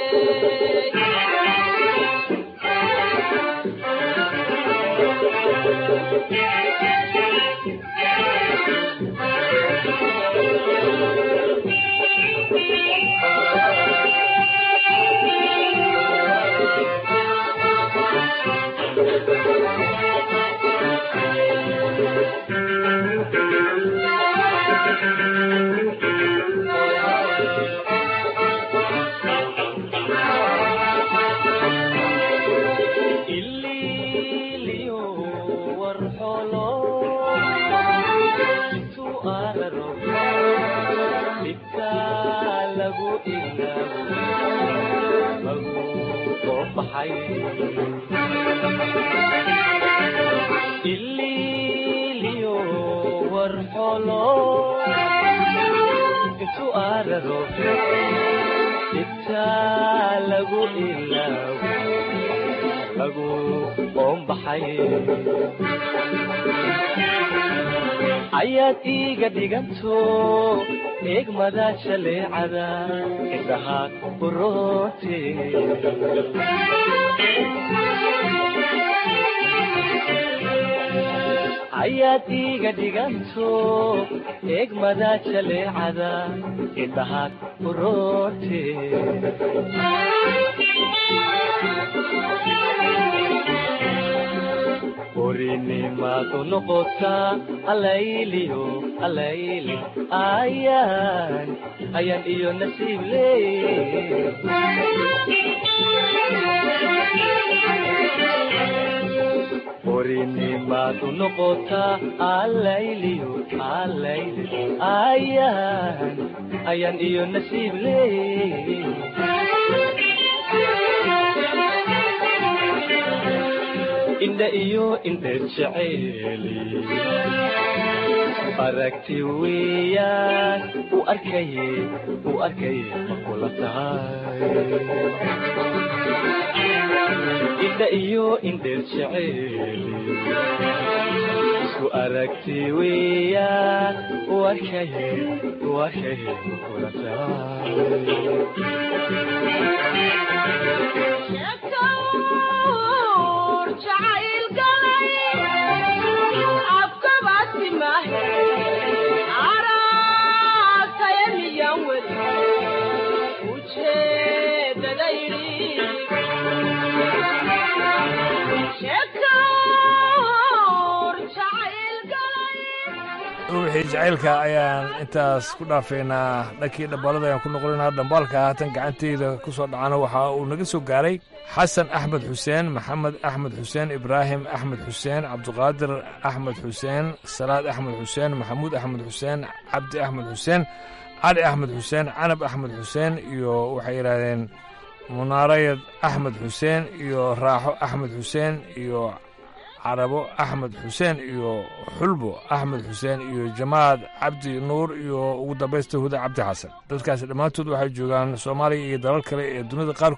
ililiyo warxolo intu araro dhibka lagu ilaabo lagu soo baxay ililiyo warxolo intu araro dhibka lagu ilaabo lagu oombaxay ayaad iiga dhiganto eegmada shaleecada indhaha uroote ayaad iiga dhiganto eegmada shaleecada indhaha uroote orinimaadu noqotaa alayliyo alayli ayaan ayaan iyo nasiib leey orinimaadu noqotaa alayliyo alayli ayaan ayaan iyo nasiib leey indha iyo indheer jeceeli aragti weeyaan u arkaye u arkaye ma kula tahay indha iyo indheer jeceeli isku aragti weeyaan u arkaye u arkaye ma kula ruuxii jacaylka ayaan intaas ku dhaafeynaa dhankii dhambaalada ayaan ku noqonaynaa dhambaalka haatan gacanteyda ku soo dhacana waxa uu naga soo gaaray xasan axmed xuseen maxamed axmed xuseen ibraahim axmed xuseen cabdiqaadir axmed xuseen salaad axmed xuseen maxamuud axmed xuseen cabdi axmed xuseen cali axmed xuseen canab axmed xuseen iyo waxay yidhaahdeen munaarayad axmed xuseen iyo raaxo axmed xuseen iyo carabo axmed xuseen iyo xulbo axmed xuseen iyo jamaad cabdi nuur iyo ugu dambaysta huda cabdi xasan dadkaasi dhammaantood waxay joogaan soomaaliya iyo dalal kale ee dunida qaarkood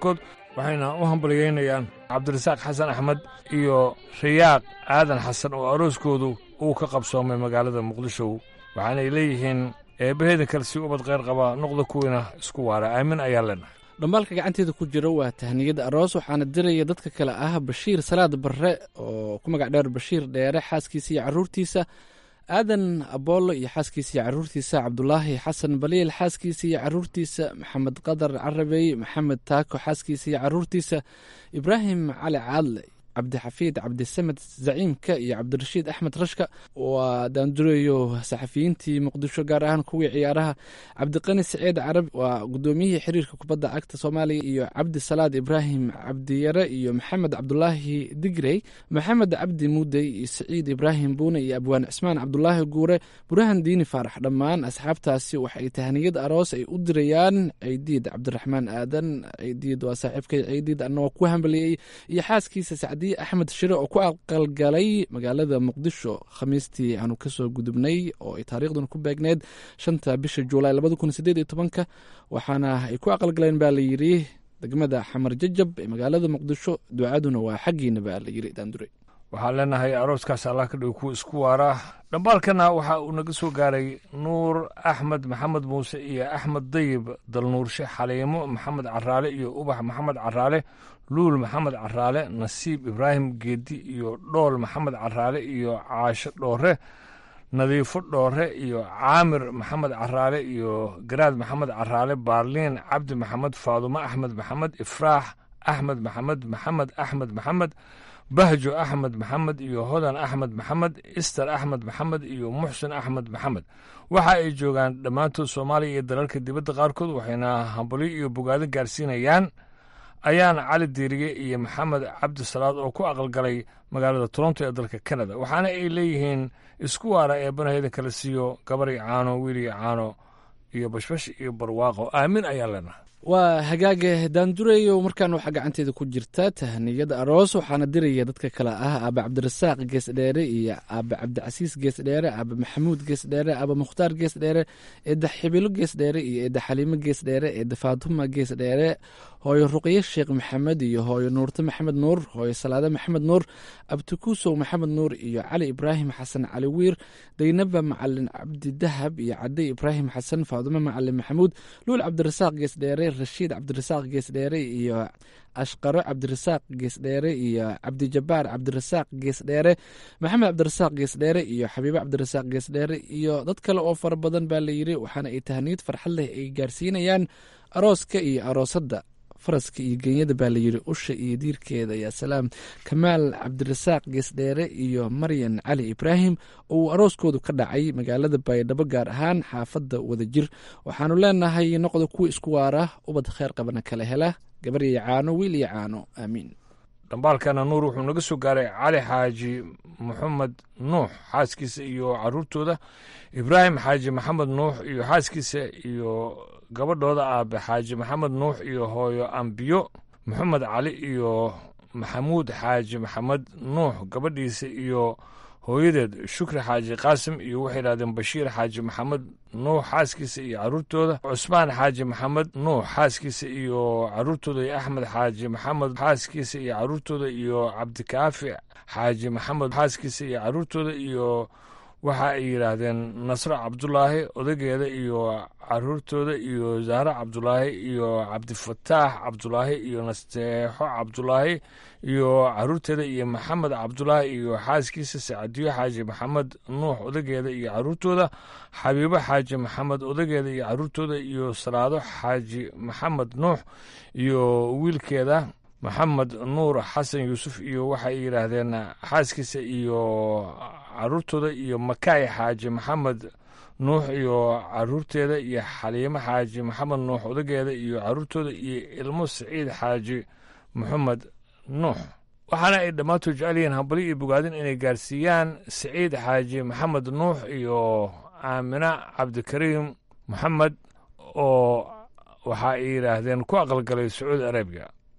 waxayna u hambalyeynayaan cabdirasaaq xasan axmed iyo rayaaq aadan xasan oo arooskoodu uu ka qabsoomay magaalada muqdisho waxaanay leeyihiin eebbaheeda kale si ubad kheyr qaba noqda kuwiina isku waara aamin ayaa leenahay dhambaalka gacanteeda ku jira waa tahniyada aroos waxaana diraya dadka kale ah bashiir salaad barre oo ku magac dheer bashiir dheere xaaskiisa iyo caruurtiisa aadan aboolo iyo xaaskiisa iyo caruurtiisa cabdulaahi xasan baliil xaaskiisa iyo caruurtiisa maxamed qadar carabey maxamed taako xaaskiisa iyo caruurtiisa ibraahim cali caadle cabdixafiid cabdisamed zaciimka iyo cabdirashiid axmed rashka waa daandurayo saxafiyiintii muqdisho gaar ahaan kuwii ciyaaraha cabdiqani saciid carab waa gudoomiyihii xiriirka kubadda cagta soomaaliya iyo cabdi salaad ibraahim cabdiyare iyo maxamed cabdulaahi digrey maxamed cabdi mudey iyo saciid ibraahim buune iyo abwaan cismaan cabdulaahi guure burahan diini faarax dhammaan asxaabtaasi waxay tahniyad aroos ay u dirayaan ceydiid cabdiraxmaan aadan ceydiid waa saaxiibkay ceydiid anagoo ku hambaliyey iyo xaaskiisa sacdi axmed shire oo ku aqalgalay magaalada muqdisho khamiistii aanu kasoo gudubnay oo ay taariikhduna ku beegneyd shanta bisha juulaay labada kun sideed iyo tobanka waxaana ay ku aqalgaleen baa layidhi degmada xamar jajab ee magaalada muqdisho ducaduna waa xaggiina baa layidhi daandure waxaan leenahay arooskaas allah ka dhigo kuwa isku waara dhambaalkana waxa uu naga soo gaaray nuur axmed maxamed muuse iyo axmed dayib dalnuurshe xaliimo maxamed caraale iyo ubax maxamed caraale luul maxamed caraale nasiib ibraahim geedi iyo dhool maxamed caraale iyo caasho dhoore nadiifo dhoore iyo caamir maxamed caraale iyo garaad maxamed caraale baarliin cabdi maxamed faadumo axmed maxamed ifraax axmed maxamed maxamed axmed maxamed bahjo axmed maxamed iyo hodan axmed maxamed ister axmed maxamed iyo muxsin axmed maxamed waxa ay joogaan dhammaantood soomaaliya iyo dalalka dibadda qaarkood waxayna hambalyo iyo bogaado gaarsiinayaan ayaana cali diiriye iyo maxamed cabdisalaad oo ku aqalgalay magaalada toronto ee dalka kanada waxaana ay leeyihiin isku waara ee banaheyda kala siiyo gabar iyo caano wiil iyo caano iyo bashbash iyo barwaaqo aamin ayaa leenahay waa hagaaga daandureyo markaan waxaa gacanteeda ku jirta tahniyada aroos waxaana diraya dadka kale ah aabe cabdirasaaq geesdheere iyo aabe cabdicasiis geesdheere aabe maxamuud geesdheere aabe mukhtaar geesdheere eedda xibilo geesdheere iyo eedda xaliimo geesdheere eedda faatuma geesdheere hooyo ruqye sheekh maxamed iyo hooyo nuurte maxamed nuur hooyo salaade maxamed nuur abtikuusow maxamed nuur iyo cali ibraahim xasan cali wiir daynaba macalin cabdi dahab iyo cade ibraahim xasan faadumo macalin maxamuud luul cabdirasaaq geesdheere rashiid cabdirasaaq geesdheere iyo ashqaro cabdirasaaq geesdheere iyo cabdijabaar cabdirasaaq geesdheere maxamed cabdirasaaq geesdheere iyo xabiibo cabdirasaaq geesdheere iyo dad kale oo fara badan baa layidhi waxaana ay tahniyad farxad leh ay gaarsiinayaan arooska iyo aroosadda faraska iyo genyada baa layidhi usha iyo diirkeeda yaa salaam kamaal cabdirasaaq geesdheere iyo maryan cali ibraahim oo uu arooskoodu ka dhacay magaalada baydhabo gaar ahaan xaafadda wadajir waxaanu leenahay noqda kuwa isku waara ubad kheyr qabana kala hela gabar iyo caano wiil iyo caano aamiin dhambaalkana nuur wuxuu naga soo gaaray cali xaaji maxamed nuux xaaskiisa iyo caruurtooda ibraahim xaaji maxamed nuux iyo xaaskiisa iyo gabadhooda aabe xaaji maxamed nuux iyo hooyo ambiyo maxamed cali iyo maxamuud xaaji maxamed nuux gabadhiisa iyo hooyadeed shukri xaaji qaasim iyo waxay idhahdeen bashiir xaaji maxamed nuux xaaskiisa iyo caruurtooda cusmaan xaaji maxamed nuux xaaskiisa iyo caruurtooda iyo axmed xaaji maxamed xaaskiisa iyo caruurtooda iyo cabdikaafi xaaji maxamed xaaskiisa iyo caruurtooda iyo waxa ay yidhaahdeen nasro cabdulaahi odageeda iyo caruurtooda iyo zahro cabdulaahi iyo cabdifataax cabdulaahi iyo nasteexo cabdulaahi iyo caruurteeda iyo maxamed cabdulaahi iyo xaaskiisa sacadiyo xaaji maxamed nuux odageeda iyo caruurtooda xabiibo xaaji maxamed odageeda iyo caruurtooda iyo salaado xaaji maxamed nuux iyo wiilkeeda maxamed nuur xasan yuusuf iyo waxay yidhaahdeen xaaskiisa iyo caruurtooda iyo makaay xaaji maxamed nuux iyo caruurteeda iyo xaliimo xaaji maxamed nuux odageeda iyo caruurtooda iyo ilmo saciid xaaji maxamed nuux waxaana ay dhammaantood jecel yihiin hambali iyo bogaadin inay gaarsiiyaan saciid xaaji maxamed nuux iyo aamina cabdikariim maxamed oo waxa ay yidhaahdeen ku aqalgalay sacuudi arabiya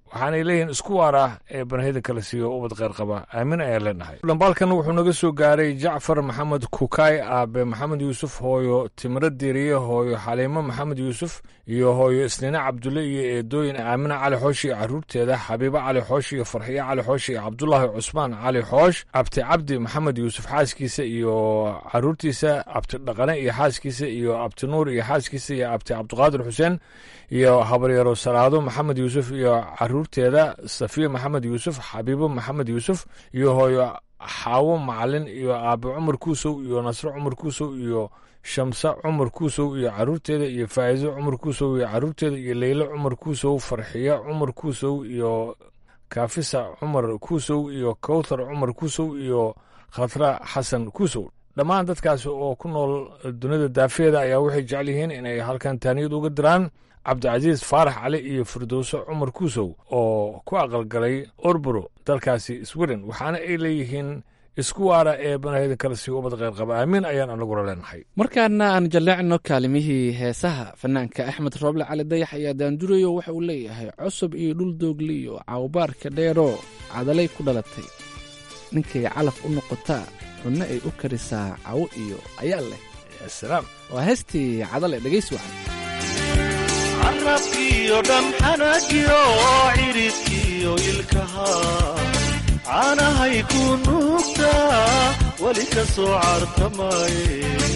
waxaanay leeyihiin isku waar ah ee banahida kala siiyo ubad kheyr qaba aamin ayaan leenahay dhambaalkan wuxuu naga soo gaaray jacfar maxamed kukaay aabe maxamed yuusuf hooyo timiro diriye hooyo xaliimo maxamed yuusuf iyo hooyo isniine cabdulle iyo eedooyin aamina cali xoosh iyo caruurteeda xabiibo cali xoosh iyo farxiyo cali xoosh iyo cabdulaahi cusmaan cali xoosh abti cabdi maxamed yuusuf xaaskiisa iyo caruurtiisa abti dhaqane iyo xaaskiisa iyo abti nuur iyo xaaskiisa iyo abti cabdiqaadir xuseen iyo habaryaro salaado maxamed yuusuf iyo caruurteeda safiya maxamed yuusuf xabiibo maxamed yuusuf iyo hooyo xaawo macalin iyo aabe cumar kuusow iyo nasro cumar kuusow iyo shamse cumar kuusow iyo caruurteeda iyo faa'iiso cumar kuusow iyo caruurteeda iyo leylo cumar kuusow farxiyo cumar kuusow iyo kaafisa cumar kuusow iyo kowthar cumar kuusow iyo khatra xasan kuusow dhammaan dadkaasi oo ku nool dunida daafeeda ayaa waxay jecel yihiin inay halkan taaniyad uga diraan cabdicasiis faarax cali iyo firdowso cumar kuusow oo ku aqalgalay orburo dalkaasi sweden waxaana ay leeyihiin isku waara ee banahida kala sii ubad kheyr qaba aamin ayaan anaguna leenahay markaana aan jalleecno kaalimihii heesaha fanaanka axmed rooble cali dayax ayaa daandurayo waxa uu leeyahay cusub iyo dhul doogli iyo cawbaarka dheeroo cadalay ku dhalatay ninkay calaf u noqotaa cunno ay u karisaa cawo iyo ayaa leh salaam waa heestii cadale dhegaysi wacan carabkiyo dhamxanagiyo ciridkiyo ilkaha caanahay ku nuugtaa weli ka soo cartamaye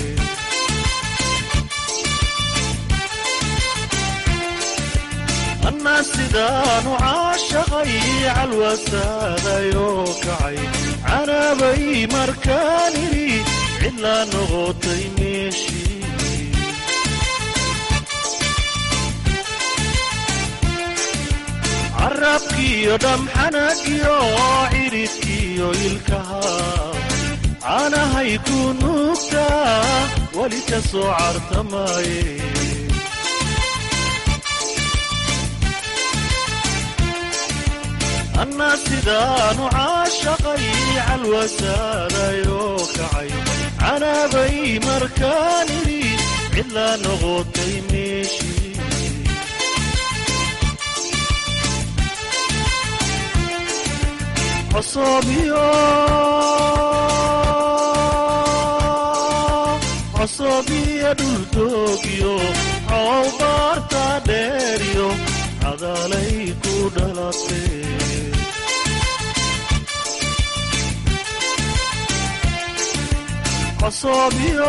annaa sidaanu caashaqay calwasaadayoo kacay canaabay markaan idhi cidlaa noqotay meeshii carabkiyo dhamxanagiyo ciridkiyo ilkaha caanahay ku nuugtaa weli ka soo cartamaye annaa sidaanu caashaqay calwasaadayoo kacay canaabay markaan idhi cidlaa noqotay meeshii cosobiyo cosobiyo dhuldoogyo cowbaarta dheeryo cadaalay ku dhalatee cosobiyo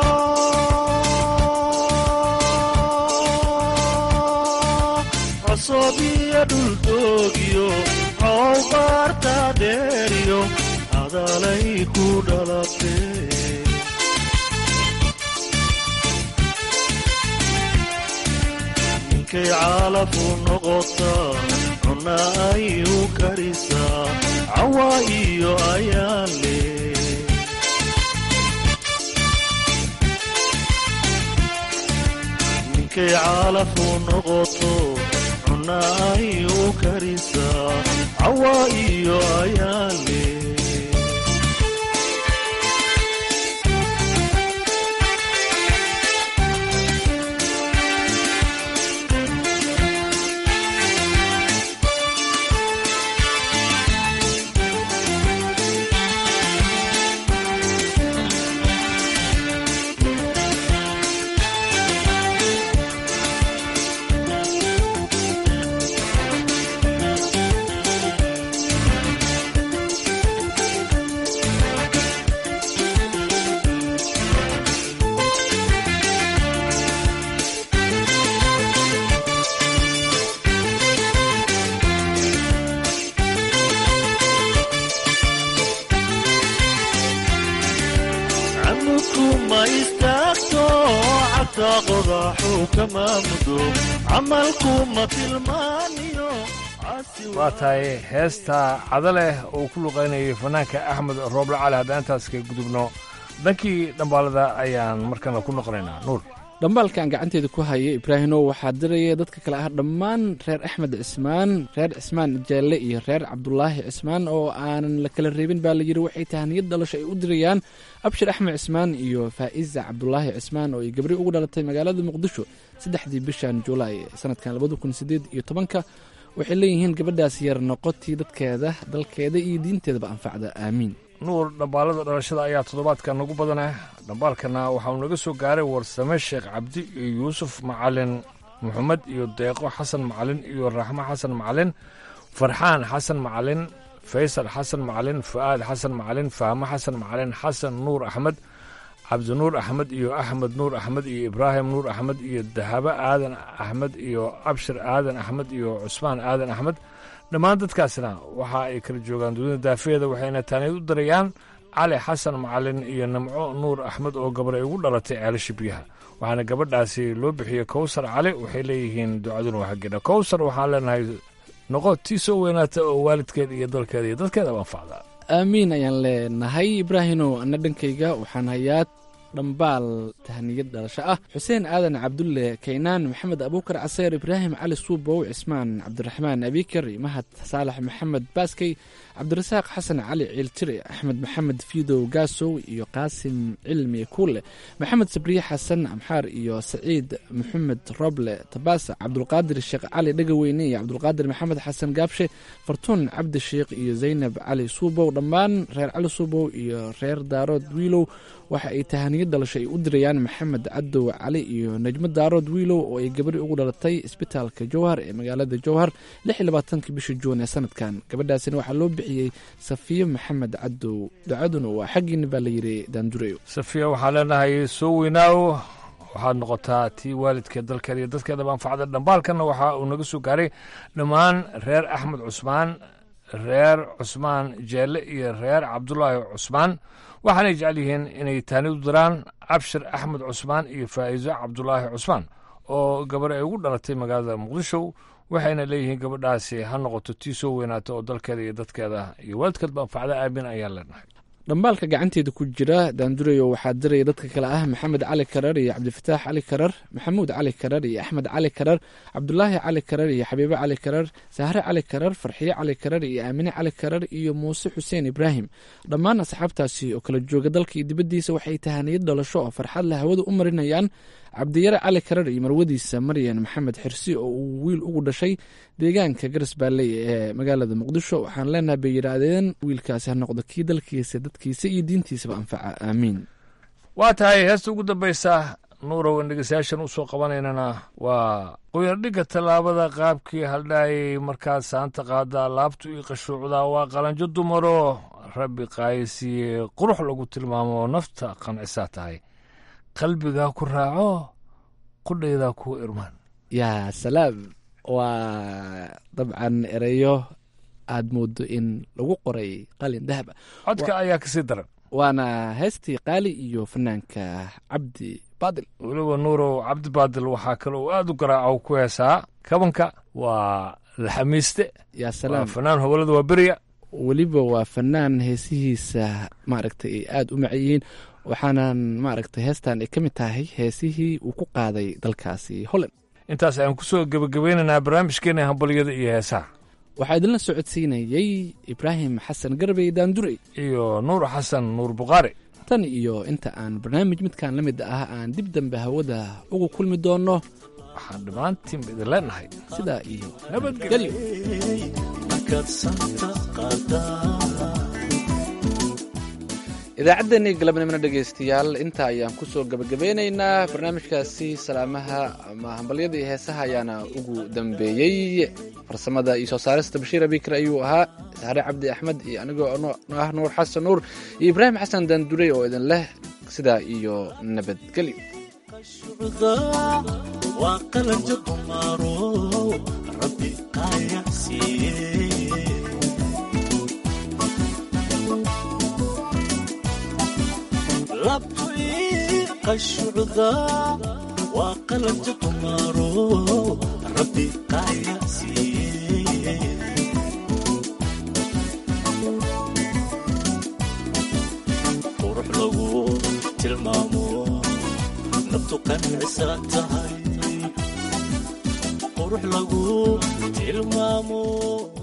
cosobiyo dhuldoogyo cowbaarta dheeryo cadaalay ku dhalatee ninkay caalafu noqotaa cunna ay u karisaa cawa iyo ayaan leh ninkay caalafu noqoto cunna ay u karisaa cawa iyo ayaan leh camukuma istaagto cabta qodaxu kama mudo camalkuma tilmaaniyo waa tahay heesta cadaleh uu ku luqaynayay fanaanka axmed rooble cali haddaan intaas ka gudubno dhankii dhambaalada ayaan markana ku noqonaynaa nuur dhambaalkan gacanteeda ku haya ibraahimow waxaa diraya dadka kale ah dhammaan reer axmed cismaan reer cismaan jeelle iyo reer cabdulaahi cismaan oo aanan la kala reebin baa la yidhi waxay tahaniyad dhalasho ay u dirayaan abshir axmed cismaan iyo faa'iza cabdulaahi cismaan oo ay gabri ugu dhalatay magaalada muqdisho saddexdii bishan julaay sanadkan labada kun sideed iyo tobanka waxay leeyihiin gabadhaas yar noqotii dadkeeda dalkeeda iyo diinteedaba anfacda aamiin nuur dhambaalada dhalashada ayaa toddobaadka nagu badanah dhambaalkana waxauu naga soo gaaray warsame sheekh cabdi iyo yuusuf macalin maxamed iyo deeqo xasan macalin iyo raxmo xasan macalin farxaan xasan macalin faysal xasan macalin fu'aad xasan macalin fahmo xasan macalin xasan nuur axmed cabdinuur axmed iyo axmed nuur axmed iyo ibraahim nuur axmed iyo dahabo aadan axmed iyo abshir aadan axmed iyo cusmaan aadan axmed dhammaan dadkaasna waxa ay kala joogaan dunida daafeeda waxayna taaniyad u darayaan cali xasan macalin iyo namco nuur axmed oo gabar ay ugu dhalatay ceelasha biyaha waxaana gabadhaasi loo bixiyey kowsar cali waxay leeyihiin ducaduna waa xaggeedha kowsar waxaan leenahay noqo tii soo weynaata oo waalidkeeda iyo dalkeeda iyo dadkeeda anfacdaa aamiin ayaan leenahay ibraahimow anna dhankayga waxaan hayaa dhambaal tahniyad dhalasho ah xuseen aadan cabdulle kaynaan maxamed abuukar caseer ibraahim cali suubow cismaan cabdiraxmaan abikar mahad saalax maxamed baaskey cabdirasaaq xasan cali ciiltire axmed maxamed fiidow gaasow iyo qaasim cilmi kuule maxamed sabriye xasan amxaar iyo saciid maxamed roble tabaasa cabdulqaadir sheekh cali dhegaweyne iyo cabdulqaadir maxamed xasan gaabshe fartuun cabdi sheekh iyo zaynab cali suubow dhammaan reer cali suubow iyo reer daarood wiilow waxa ay tahaniyad dhalasho ay u dirayaan maxamed cadow cali iyo najmo daarood wiilow oo ay gabadhi ugu dhalatay isbitaalka jowhar ee magaalada jowhar ki bisha juun ee sanadkan gabadhaasina waxaa loo bixiyey safiyo maxamed cadow ducaduna waa xaggiina baa layidhi daandureyo safiya waxaan leenahay soo weynaaw waxaad noqotaa tii waalidkeed dalkeeda iyo dadkeedaba anfacda dhambaalkanna waxa uu naga soo gaaray dhammaan reer axmed cusmaan reer cusmaan jeelle iyo reer cabdulaahi cusmaan waxaanay jecel yihiin inay taanid u diraan cabshir axmed cusmaan iyo faa'iiso cabdulaahi cusmaan oo gabar ay ugu dhalatay magaalada muqdisho waxayna leeyihiin gabadhaasi ha noqoto tii soo weynaata oo dalkeeda iyo dadkeeda iyo waalidkeedba anfacda aamin ayaan leenahay dhambaalka gacanteeda ku jira daandurayo waxaa diraya dadka kale ah maxamed cali karar iyo cabdifataax cali karar maxamuud cali karar iyo axmed cali karar cabdulaahi cali karar iyo xabiibo cali karar sahre cali karar farxiye cali karar iyo aamine cali karar iyo muuse xuseen ibraahim dhammaan asxaabtaasi oo kala jooga dalka iyo dibaddiisa waxay tahaniyad dhalasho oo farxad leh hawada u marinayaan cabdiyare cali karar iyo marwadiisa maryan maxamed xirsi oo uu wiil ugu dhashay deegaanka garas baalley ee magaalada muqdisho waxaan leenahay bay yidhaahdeen wiilkaasi ha noqdo kii dalkiisa dadkiisa iyo diintiisaba anfaca aamiin waa tahay heesta ugu dambaysa nuurow in dhegeystayaashan usoo qabanaynana waa qoyardhigga tallaabada qaabkii haldhaayay markaad saanta qaadaa laabtu ii qashuucdaa waa qalanjo dumaro rabbi qaayisiiye qurux lagu tilmaamo oo nafta qancisaa tahay qalbigaa ku raaco qudhaydaa kuu irmaan yaa salaam waa dabcan ereyo aad moodo in lagu qoray qalin dahaba codka ayaa kasii daran waana heestii qaali iyo fanaanka cabdi baadil weliba nuurow cabdi baadil waxaa kale uu aad u garaaco ku heesaa kabanka waa laxamiiste yaa salaam fanaan howlada waa beriya weliba waa fanaan heesihiisa maaragtay ay aada u macayihiin waxaanan maaragtay heestan ay ka mid tahay heesihii uu ku qaaday dalkaasi holland intaas ayaan ku soo gebagabeynaynaa barnaamijkeena hambalyada iyo heesaha waxaa idinla socodsiinayey ibraahim xasan garbey daandurey iyo nuur xasan nuur bukhaari tan iyo inta aan barnaamij midkan la mid ah aan dib dambe hawada ugu kulmi doonno waxaan dhammaantiinba idin leenahay sidaa iyo nabadgelyo idaacaddeenii galabnimona dhegaystayaal intaa ayaan kusoo gebagabeynaynaa barnaamijkaasi salaamaha ama hambalyada iyo heesaha ayaana ugu dambeeyey farsamada iyo soo saarista bashiir abikar ayuu ahaa saare cabdi axmed iyo anigoo ah nuur xasan nuur iyo ibraahim xasan daandurey oo idin leh sidaa iyo nabadgelyo labtu ii qashucda waa qalabja dumaaro rabbi qaaya siiye qurux lagu tilmaamo nabtu qancisa tahay qurux lagu tilmaamo